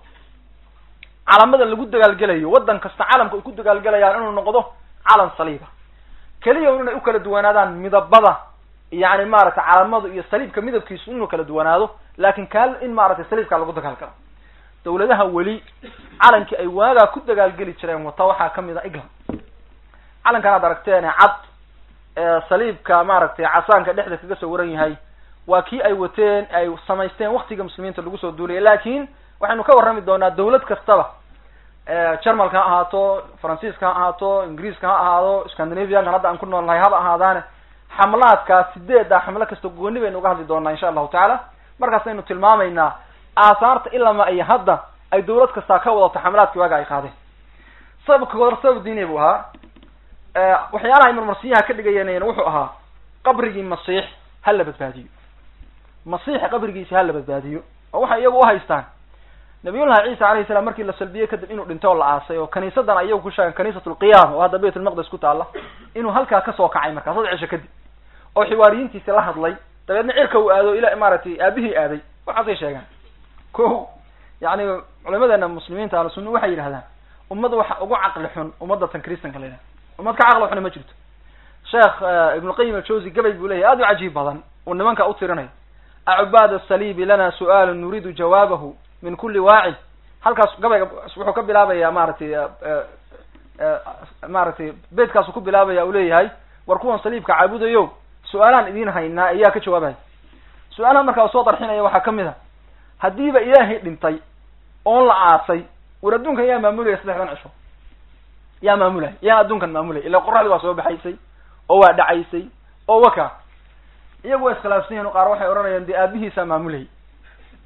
calamada lagu dagaalgelayo waddan kasta calamka ay ku dagaalgelayaan inuu noqdo calan saliiba keliya un inay u kala duwanaadaan midabada yani maaragtay calamadu iyo saliibka midabkiisu inuu kala duwanaado laakin kaa in maaragtay saliibkaa lagu dagaalgalo dawladaha weli calankii ay waagaa ku dagaalgeli jireen wata waxaa kamid a england calankan aad aragteen cad saliibka maaragtay casaanka dhexda kaga soo waran yahay waa kii ay wateen ay samaysteen waktiga muslimiinta lagu soo duulaya lakin waxaynu ka warrami doonaa dawlad kastaba jermalka ha ahaato faransiiska ha ahaato ingiriiska ha ahaado scandinaviankan hadda aan ku nool nahay haba ahaadaane xamlaadkaas sideeda xamlo kasta gooni baynu uga hadli doonaa insha allahu tacaala markaasaynu tilmaamaynaa aasaarta ilama iyo hadda ay dawlad kastaa ka wadato xamlaadkii waaga ay qaadeen sababka hor sabab diini buu ahaa waxyaalaha ay marmarsiyaha ka dhigayann wuxuu ahaa qabrigii masiix ha la badbaadiyo masiixa qabrigiisa ha la badbaadiyo oo waxay iyagu uhaystaan nabiyullahi ciisa alayhi salam markii la salbiyey kadib inuu dhinto oo la aasay oo kaniisadan ayagu ku sheegen kaniisat lqiyaama oo hadda bayt lmaqdes ku taala inuu halkaa kasoo kacay markaa sad cisho kadib oo xiwaariyiintiisi la hadlay dabeedna cirka uu aado ila maaragtay aabihii aaday waxaasay sheegaan ko yani culamadeena muslimiinta ahlu sunna waxay yidhahdaan ummad waxa ugu caqli xun ummadda tan kristanka la yidhahda ummad ka caqli xuna ma jirto sheekh ibnulqayim aljawzi gabay buu leyahy aad u cajiib badan uu nimanka u tirinayo acubaad asaliibi lana su'aalu nuriidu jawaabahu min kuli waaci halkaas gabayga wuxuu ka bilaabaya maaragtay maaragtay beydkaasu ku bilaabaya uu leeyahay war kuwan saliibka caabudayo su-aalaan idiin haynaa ayaa ka jawaabaya su-aalaha markaa soo darxinaya waxaa kamid a haddiiba ilaahay dhintay oon la aasay war adduunkan yaa maamulaya saddexdan cisho yaa maamulaya yaa adduunkan maamulaya ila qoraxdi waa soo baxaysay oo waa dhacaysay oo waka iyagu waa iskhilaafsan yihin qaar waxay odhanayaan dee aabihiisaa maamulayay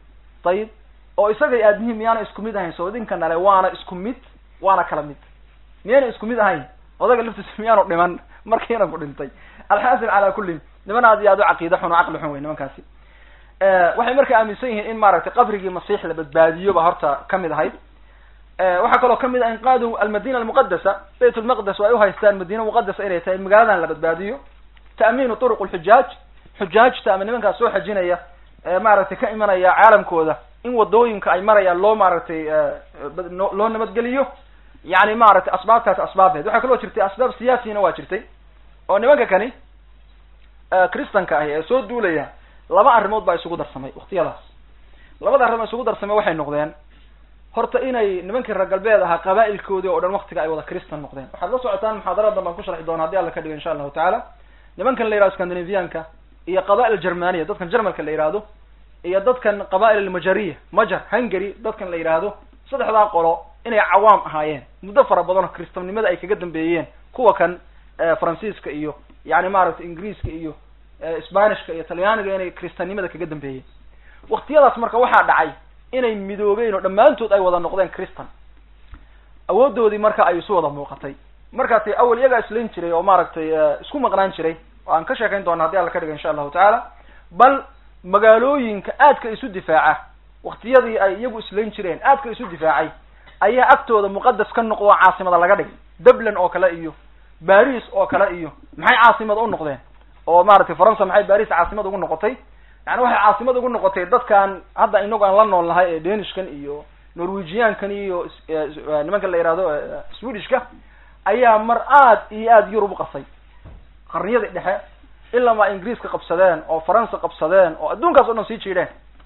ayib oo isagay aabihii miyaana isku mid ahayn soo idinka nale waana isku mid waana kala mid miyayna isku mid ahayn odaga laftiisa miyaanu dhiman markiina ku dhintay alxaasil calaa kulli niman aad iyo aad u caqiida xun oo caqli xun wey nimankaasi waxay marka aaminsan yihiin in maaragtay qabrigii masiix la badbaadiyo ba horta kamid ahayd waxaa kaloo kamid ah inqaadu almadina almuqadasa bayt lmaqdes ay uhaystaan madina muqadasa inay tahay magaaladan la badbaadiyo ta'miinu turuq lxujaaj xujaajta ama nimankaas soo xajinaya maaragtay ka imanaya caalamkooda in wadooyinka ay marayaan loo maaragtay loo nabadgeliyo yani maaragtay asbaabtaas asbaabheed waxaa kaloo jirtay asbaab siyaasiyana waa jirtay oo nimanka kani kristanka ahi ee soo duulaya laba arrimood baa isugu darsamay waktiyadaas labada arrimood isugu darsamay waxay noqdeen horta inay nimankii reer galbeed ahaa qaba'ilkoodii oo dhan waktiga ay wada cristan noqdeen waxaad la socotaan muxaadaradan baan ku sharxi doona haddi alla ka dhigo insha allahu tacaala nimankan la yihahdo scandinavianka iyo qaba'il germaniya dadkan germalka la yihahdo iyo dadkan qaba'il almajariya majar hungary dadkan la yidhaahdo saddexdaa qolo inay cawaam ahaayeen muddo fara badan oo kristannimada ay kaga dambeeyeen kuwa kan faransiiska iyo yani maaragtay ingiriiska iyo sbanishka iyo talyaaniga inay kristannimada kaga dambeeyeen waktiyadaas marka waxaa dhacay inay midoobeen oo dhammaantood ay wada noqdeen cristan awoodoodii marka ay isu wada muuqatay markaasi awel iyagaa islayn jiray oo maaragtay isku maqnaan jiray oo aan ka sheekayn doona haddi alla ka dhiga insha allahu tacaala bal magaalooyinka aadka isu difaaca waktiyadii ay iyagu islayn jireen aadka isu difaacay ayaa agtooda muqadas ka noqdo oo caasimada laga dhigay dublin oo kale iyo baris oo kale iyo maxay caasimada u noqdeen oo maaragtay faransa maxay baris caasimad ugu noqotay yani waxay caasimad ugu noqotay dadkan hadda inagu aan la nool nahay ee danishkan iyo norwegiankan iyo nimanka la yihahdo swedishka ayaa mar aad iyo aad yurub uqasay qarniyadii dhexe ilama ingiriiska qabsadeen oo faransa qabsadeen oo adduunkaas o dhan sii jiidheen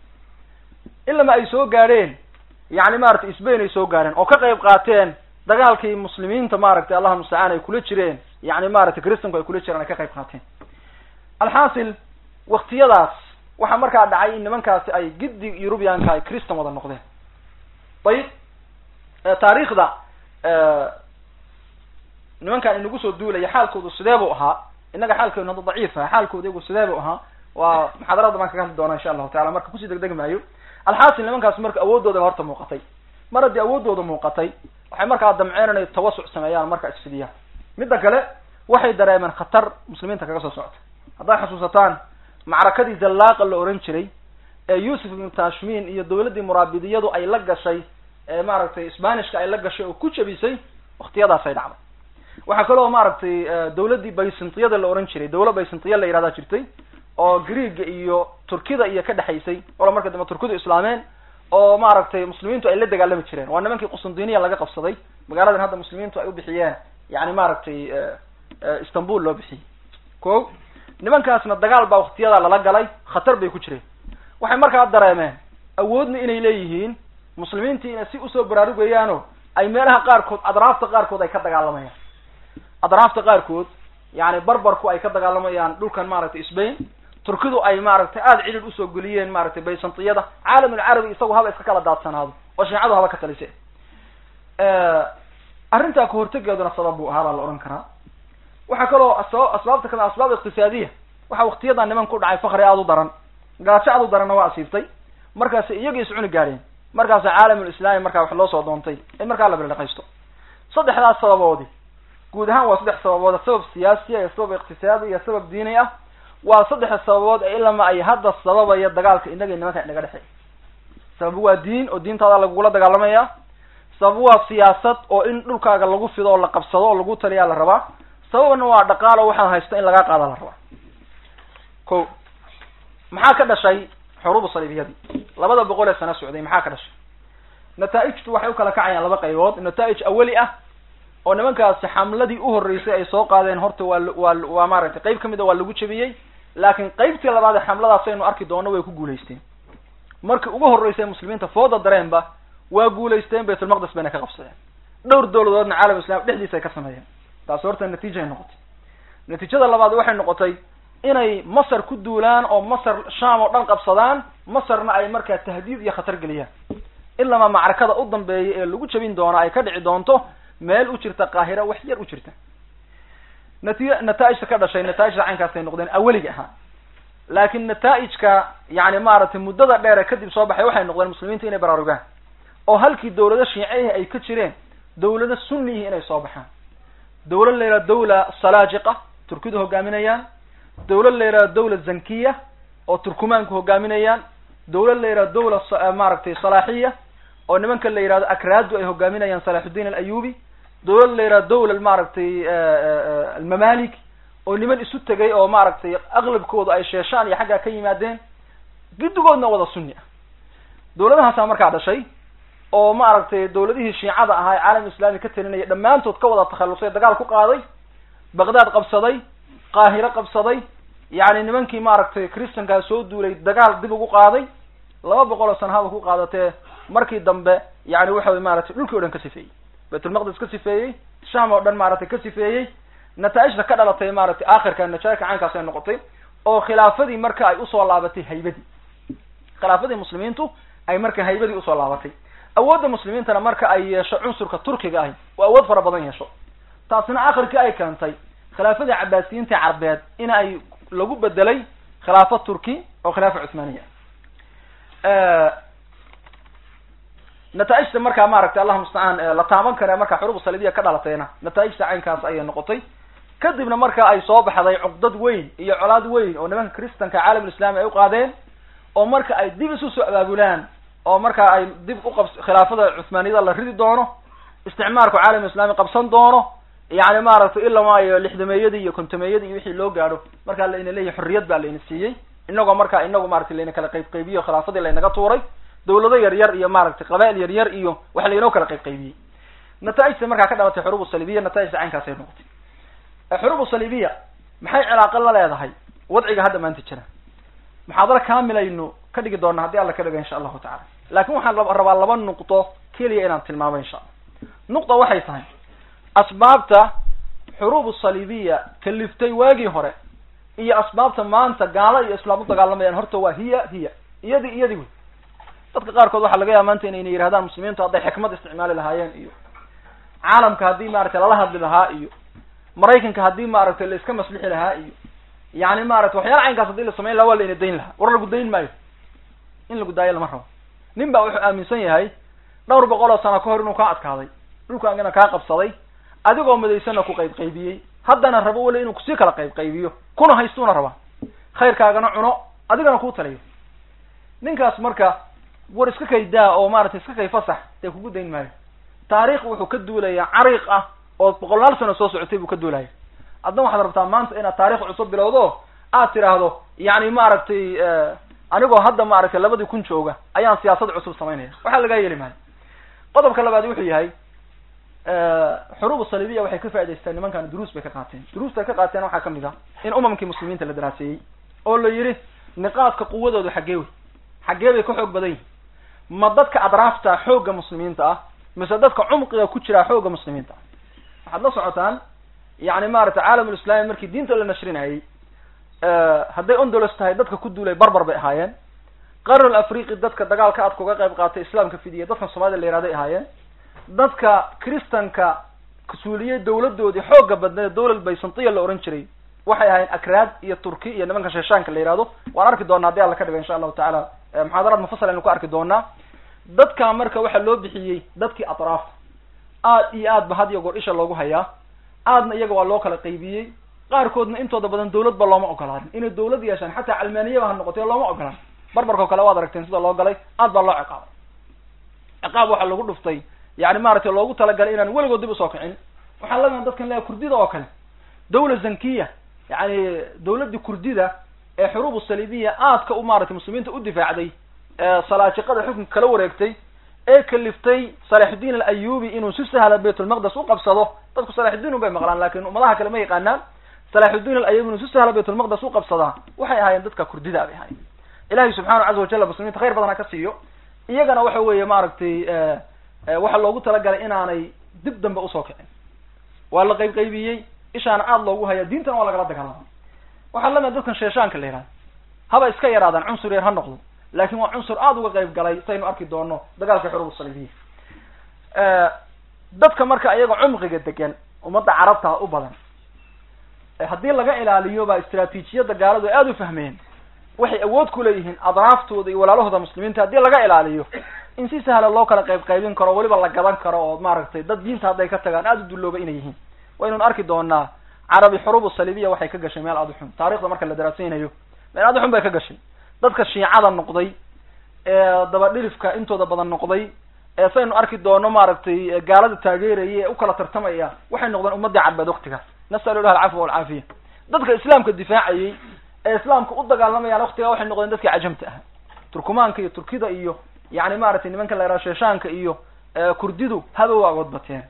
ilama ay soo gaadheen yani maratay sbain ay soo gaadheen oo ka qayb qaateen dagaalkii muslimiinta maaragtay allahuma mustacaan ay kula jireen yani maratay christanku ay kula jireen ay ka qayb qaateen alxaasil waktiyadaas waxaa markaa dhacay in nimankaasi ay giddi eurubianka ay christan wada noqdeen ayib taariikhda nimankan inagu soo duulaya xaalkoodu sidee buu ahaa innaga xaalkeenu hadda daciif aha xaalkooda iyagu sidee buu ahaa waa muxaadarada baan kaga hadli doona insha allahu tacala marka kusii degdegi maayo alxaasil nimankaas marka awoodooda horta muuqatay mar haddii awoodooda muuqatay waxay markaa damceen inay tawasuc sameeyaan marka isfidiyaan midda kale waxay dareemeen khatar muslimiinta kaga soo socota haddaad xasuusataan macrakadii zallaaqa la oran jiray ee yuusuf ibnu tashmin iyo dawladdii muraabidiyadu ay la gashay ee maaragtay sbanishka ay la gashay oo ku jabisay waktiyadaasay dhacday waxaa kaloo maaragtay dawladdii baysintiyada la oran jiray dawla baysintiya la yihahdaa jirtay oo greega iyo turkida iyo ka dhexaysay wala marka dambe turkidu islaameen oo maaragtay muslimiintu ay la dagaalami jireen waa nimankii qustantiniya laga qabsaday magaaladan hadda muslimiintu ay u bixiyeen yani maaragtay istanbul loo bixiyey ko nimankaasna dagaal baa waktiyada lala galay khatar bay ku jireen waxay markaa dareemeen awoodna inay leeyihiin muslimiintii inay si usoo baraarugayaano ay meelaha qaarkood adraafta qaarkood ay ka dagaalamayaan adraafta qaarkood yani barbarku ay ka dagaalamayaan dhulkan maaragtay sbain turkidu ay maaragtay aada cidhid usoo geliyeen maaragtay baysantiyada caalamulcarabi isagu haba iska kala daadsanaado oo shiicadu haba ka talise arrintaa kahortegeeduna sabab buu ahaa baa la odhan karaa waxaa kaloo asbab asbaabta kale asbaab iqtisaadiya waxaa waktiyadan niman ku dhacay fakri aada u daran gaajo aad u daranna waa asiibtay markaasi iyagii iscuni gaadheen markaasa caalamulislaami markaa wax loo soo doontay in markaa la bildhaqaysto saddexdaas sababoodi guud ahaan waa saddex sababood sabab siyaasiya iyo sabab iqtisaadi iyo sabab diini ah waa saddexa sababood ee ilama ay hadda sababaya dagaalka inaga nimanka inaga dhexeey sabab waa diin oo diintaada lagugula dagaalamaya sabab waa siyaasad oo in dhulkaaga lagu fido oo la qabsado oo lagu taliyaa la rabaa sababna waa dhaqaalo waxaad haysto in lagaa qaada la rabaa ko maxaa ka dhashay xuruubu saliibiyadii labada boqol ee sano socday maxaa ka dhashay nataaijtu waxay u kala kacayaan laba qaybood nataaij awali ah oo nimankaasi xamladii u horreysay ay soo qaadeen horta waa waa waa maaragtay qayb kamid a waa lagu jebiyey laakiin qaybtii labaad ee xamladaas aynu arki doono way ku guulaysteen markii ugu horreysay muslimiinta fooda dareenba waa guulaysteen baytulmaqdes bayna ka qabsadeen dhowr dawladoodna caalam islam dhexdiisa ay ka sameeyeen taasi horta natiijay noqotay natiijada labaad waxay noqotay inay masar ku duulaan oo masar sham oo dhan qabsadaan masarna ay markaa tahdiid iyo khatar geliyaan ilama macrakada u dambeeya ee lagu jebin doono ay ka dhici doonto meel u jirta qaahira wax yar u jirta nati nataaijta ka dhashay nataaijta caynkaasay noqdeen aweliga ahaa laakin nataaijka yani maaragtay muddada dheere kadib soo baxay waxay noqdeen muslimiinta inay baraarugaan oo halkii dawlado shiicehi ay ka jireen dawlado sunniyihi inay soo baxaan dawlad la yidhaha dawla salaajiqa turkidu hogaaminayaan dawlad la yidhaha dawla zankiya oo turkumaanku hogaaminayaan dawlad la yidhaha dawla maaragtay salaaxiya oo nimanka la yidhahdo akraadu ay hogaaminayaan salaxuddin alayubi dawlad la yidhaha dawla maaragtay almamalik oo niman isu tegay oo maaragtay aqlabkooda ay sheeshaan iyo xaggaa ka yimaadeen guddigoodna wada sunni ah dawladahaasaa markaa dhashay oo maaragtay dawladihii shiicada ahaa ee caalam islami ka talinaya dhammaantood ka wada takhallusay dagaal ku qaaday baqdaad qabsaday qaahiro qabsaday yacni nimankii maaragtay christankaa soo duulay dagaal dib ugu qaaday laba boqol oo sana haba ku qaadatee markii dambe yani waxa wey maaragtay dhulkii o dhan ka sifeeyey baytulmaqdis ka sifeeyey sham oo dhan maaragtay ka sifeeyey nataaijta ka dhalatay maaragtay aakhirka najaaka caynkaas ay noqotay oo khilaafadii marka ay usoo laabatay haybadii khilaafadii muslimiintu ay marka haybadii usoo laabatay awoodda muslimiintana marka ay yeesho cunsurka turkiga ahi oo awood fara badan yeesho taasina akhirkii ay keentay khilaafadii cabaasiyiinta carbeed in ay lagu bedelay khilaafo turki oo khilaafa cuthmaaniya nataaijta markaa maaragtay allah mustacaan la taaban kare markaa xuruub saliibiya ka dhalatayna nataaijta caynkaas ayay noqotay kadibna marka ay soo baxday cuqdad weyn iyo colaad weyn oo nimanka kristanka caalamulislami ay uqaadeen oo marka ay dib isu soo abaabulaan oo marka ay dib uqab khilaafada cuthmaaniyada la ridi doono isticmaarku caalam islami qabsan doono yani maaragtay ila maayo lixdameeyadii iyo kontameeyadii iyo wixii loo gaadho markaa layna leeyahay xorriyad baa layna siiyey inagoo marka inagu maratay layna kala qayb qaybiyo khilaafadii laynaga tuuray dawlado yar yar iyo maaragtay qabail yar yar iyo wax laynoo kala qayb qaybiyey nataaijta markaa ka dhalatay xuruub saliibiya nataaijta caynkaas ay noqotay xuruub saliibiya maxay cilaaqo la leedahay wadciga hadda maanta jira muxaadaro kaamilaynu ka dhigi doona haddii alla ka dhiga insha allahu tacala laakin waxaan rabaa laba nuqdo keliya inaan tilmaamo insha allah nuqda waxay tahay asbaabta xuruub saliibiya kaliftay waagii hore iyo asbaabta maanta gaalo iyo islaam u dagaalamayaan horta waa hiya hiya iyadi iyadi wey dadka qaarkood waxaa laga yaaba maanta inayna yidhahdaan muslimiintu hadday xikmad isticmaali lahaayeen iyo caalamka haddii maaragtay lala hadli lahaa iyo maraykanka haddii maaragtay la iska maslixi lahaa iyo yani maaragtay waxyaala caynkaas hadii la samayn laha waa layna dayn lahaa war lagu dayn maayo in lagu daayo lama rabo nin baa wuxuu aaminsan yahay dhowr boqol oo sano ka hor inuu kaa adkaaday dhulkaagana kaa qabsaday adigoo madaysana ku qayb qaybiyey haddana rabo weli inuu kusii kala qayb qaybiyo kuna haystuuna rabaa khayrkaagana cuno adigana kuu taliyo ninkaas marka war iska kay daa oo maaragtay iska kay fasax dee kugu dayn maayo taariikh wuxuu ka duulaya cariiq ah oo boqolaal sano soo socotay buu ka duulaya adna waxaad rabtaa maanta inaad taarikh cusub bilowdo aad tiraahdo yani maaragtay anigoo hadda maaragtay labadii kun jooga ayaan siyaasad cusub samaynaya waxaa lagaa yeeli maayo qodobka labaad wuxuu yahay xuruub saliibiya waxay ka faa'idaysteen nimankan duruus bay ka qaateen duruusta ka qaateen waxaa kamid ah in umamkii muslimiinta la daraaseeyey oo la yidhi niqaadka quwadoodu xaggee wey xaggee bay ka xoog badan yihin ma dadka adraafta xoogga muslimiinta ah mise dadka cumqiga ku jiraa xoogga muslimiinta ah waxaad la socotaan yani maaragtay caalamulislami markii diinta la nashrinayey hadday ondolos tahay dadka ku duulay barbar bay ahaayeen qarnul afriqi dadka dagaalka aad kuga qayb qaatay islaamka fidiya dadkan soomaalida la yihahday ahaayeen dadka kristanka kasuuliyey dawladoodii xooga badneed dawlad baysantiya la ohan jiray waxay ahaayeen akraad iyo turki iyo nimanka sheeshaanka la yihahdo waan arki doonaa hadii alla ka dhiga insha allahu tacaala muxaadaraad mufasal aynu ku arki doonaa dadka marka waxaa loo bixiyey dadkii atraafta aad iyo aad ba had iyo goor isha loogu hayaa aadna iyaga waa loo kala qaybiyey qaarkoodna intooda badan dawlad ba looma ogolaanin inay dawlad yeeshaan xataa calmaaniyaba ha noqotay looma ogolaan barbarkao kale waad aragteen sida loo galay aad baa loo ciqaabay ciqaab waxaa lagu dhuftay yani maaragtay loogu talagalay inaan weligood dib usoo kicin waxaa lamida dadkan leeyahay kurdida oo kale dawla zankiya yani dawladdii kurdida ee xuruub saliibiya aadka u maaragtay muslimiinta u difaacday ee salaajiqada xukunka kala wareegtay ee kaliftay salaxuddin alayubi inuu si sahla baytulmaqdes u qabsado dadku salaxuddin un bay maqlaan lakin ummadaha kale ma yaqaanaan salaxuddin alayubi inuu si sahla baytulmaqdes u qabsadaa waxay ahaayeen dadka kurdida bay ahaayeen ilahi subxaana caza wajalla muslimiinta khayr badan ha ka siiyo iyagana waxa weeye maaragtay waxaa loogu talagalay inaanay dib dambe usoo kicin waa la qayb qaybiyey ishaana aada loogu haya diintana waa lagala dagaalama waxaa lamida dadkan sheeshaanka la yihahda haba iska yaraadaan cunsur yar ha noqdo lakin waa cunsur aada uga qayb galay saynu arki doono dagaalka xuruub saliibiya dadka marka iyaga cumqiga degan ummadda carabta u badan haddii laga ilaaliyo baa istraatiijiyadda gaaladu aada u fahmeen waxay awood ku leeyihiin adraaftooda iyo walaalahooda muslimiinta haddii laga ilaaliyo in si sahla loo kala qayb qaybin karo weliba la gadan karo oo maaragtay dad diinta hadday ka tagaan aada u dullooba inay yihiin waynun arki doonaa carabi xuruub saliibiya waxay ka gashay meel aada u xun taarikhda marka la daraasaynayo meel aada u xun bay ka gashay dadka shiicada noqday ee dabadhilifka intooda badan noqday ee saynu arki doono maaragtay gaalada taageeraya ee u kala tartamaya waxay noqdeen ummadii carbeed waktigaas nasalu ilah alcafwa walcaafiya dadka islaamka difaacayay ee islaamka u dagaalamayaan waktigaa waxay noqdeen dadkii cajamta ah turkumaanka iyo turkida iyo yani maaragtay nimanka la yaraha sheeshaanka iyo kurdidu haba waagood bateen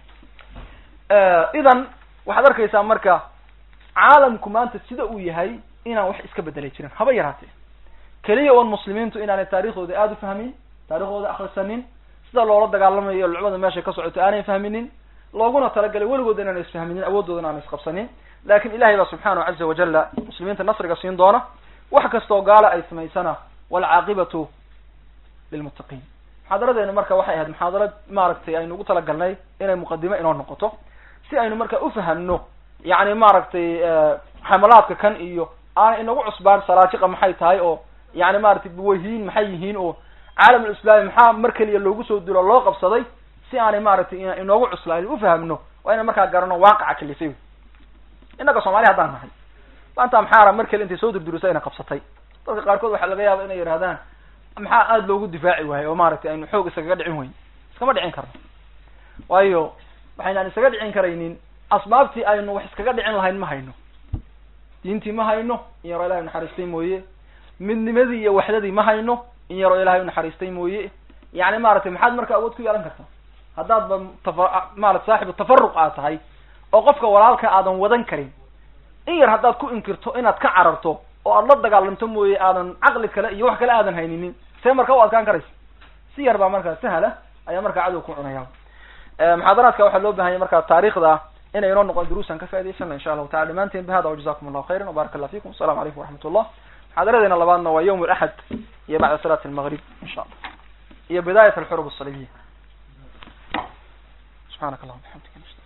idan waxaad arkaysaa marka caalamku maanta sida uu yahay inaan wax iska bedelay jirin haba yaraatee keliya oon muslimiintu inaanay taariikhdooda aada u fahmin taariikhdooda akrisanin sida loola dagaalamayo lucbada meeshay ka socoto aanay fahminin looguna talagalay weligood inaana isfahminin awoodoodan aana isqabsanin lakin ilahay baa subxaanahu caza wajala muslimiinta nasriga siin doona wax kastoo gaala ay samaysana walcaaqibatu lilmuttaqiin muxaadaradeenu marka waxay ahayd muxaadarad maaragtay aynu ugu talagalnay inay muqadimo inoo noqoto si aynu marka ufahamno yani maaragtay xamalaadka kan iyo aanay inagu cusbaan salaajiqa maxay tahay oo yani maratay buwahiin maxay yihiin oo caalam alislaami maxaa mar keliya loogu soo dilo loo qabsaday si aanay maaragtay inoogu cuslaan ufahamno waa inaan markaa garano waaqaca kalifay innaga soomaali haddaan nahay maanta maxaara mar kale intay soo durdurisay ina qabsatay dadka qaarkood waxaa laga yaaba inay yidhahdaan maxaa aada loogu difaaci waayo oo maaragtay aynu xoog iskaga dhicin weyn iskama dhicin karno waayo waxaynaan iskaga dhicin karaynin asbaabtii aynu wax iskaga dhicin lahayn ma hayno diintii ma hayno in yaroo ilahay unaxariistay mooye midnimadii iyo waxdadii ma hayno in yaroo ilahay unaxariistay mooye yani maaragtay maxaad marka awood ku yeelan kartaa haddaadba tafa maarata saaxibu tafaruq aad tahay oo qofka walaalka aadan wadan karin in yar haddaad ku inkirto inaad ka cararto oo aad la dagaalanto mooye aadan caqli kale iyo wax kale aadan hayninin see marka u adkaan karaysa si yar baa markaa sahla ayaa markaa cadow ku cunaya muxaadaraadka waxaa loo bahanya markaa taarikhda inay inoo noqon duruusan ka faa'idaysana insha allahu tacala dhamaanteen ba hada wajazakum allahu khayran wbarak allah fikum asalamu calaykum waraxmat ullah muxaadaradeena labaadna waa yawm alaxad iyo bacda salaati almaghrib insha allah iyo bidaayat alxurub asalibiya subxanak allahuma bixamdika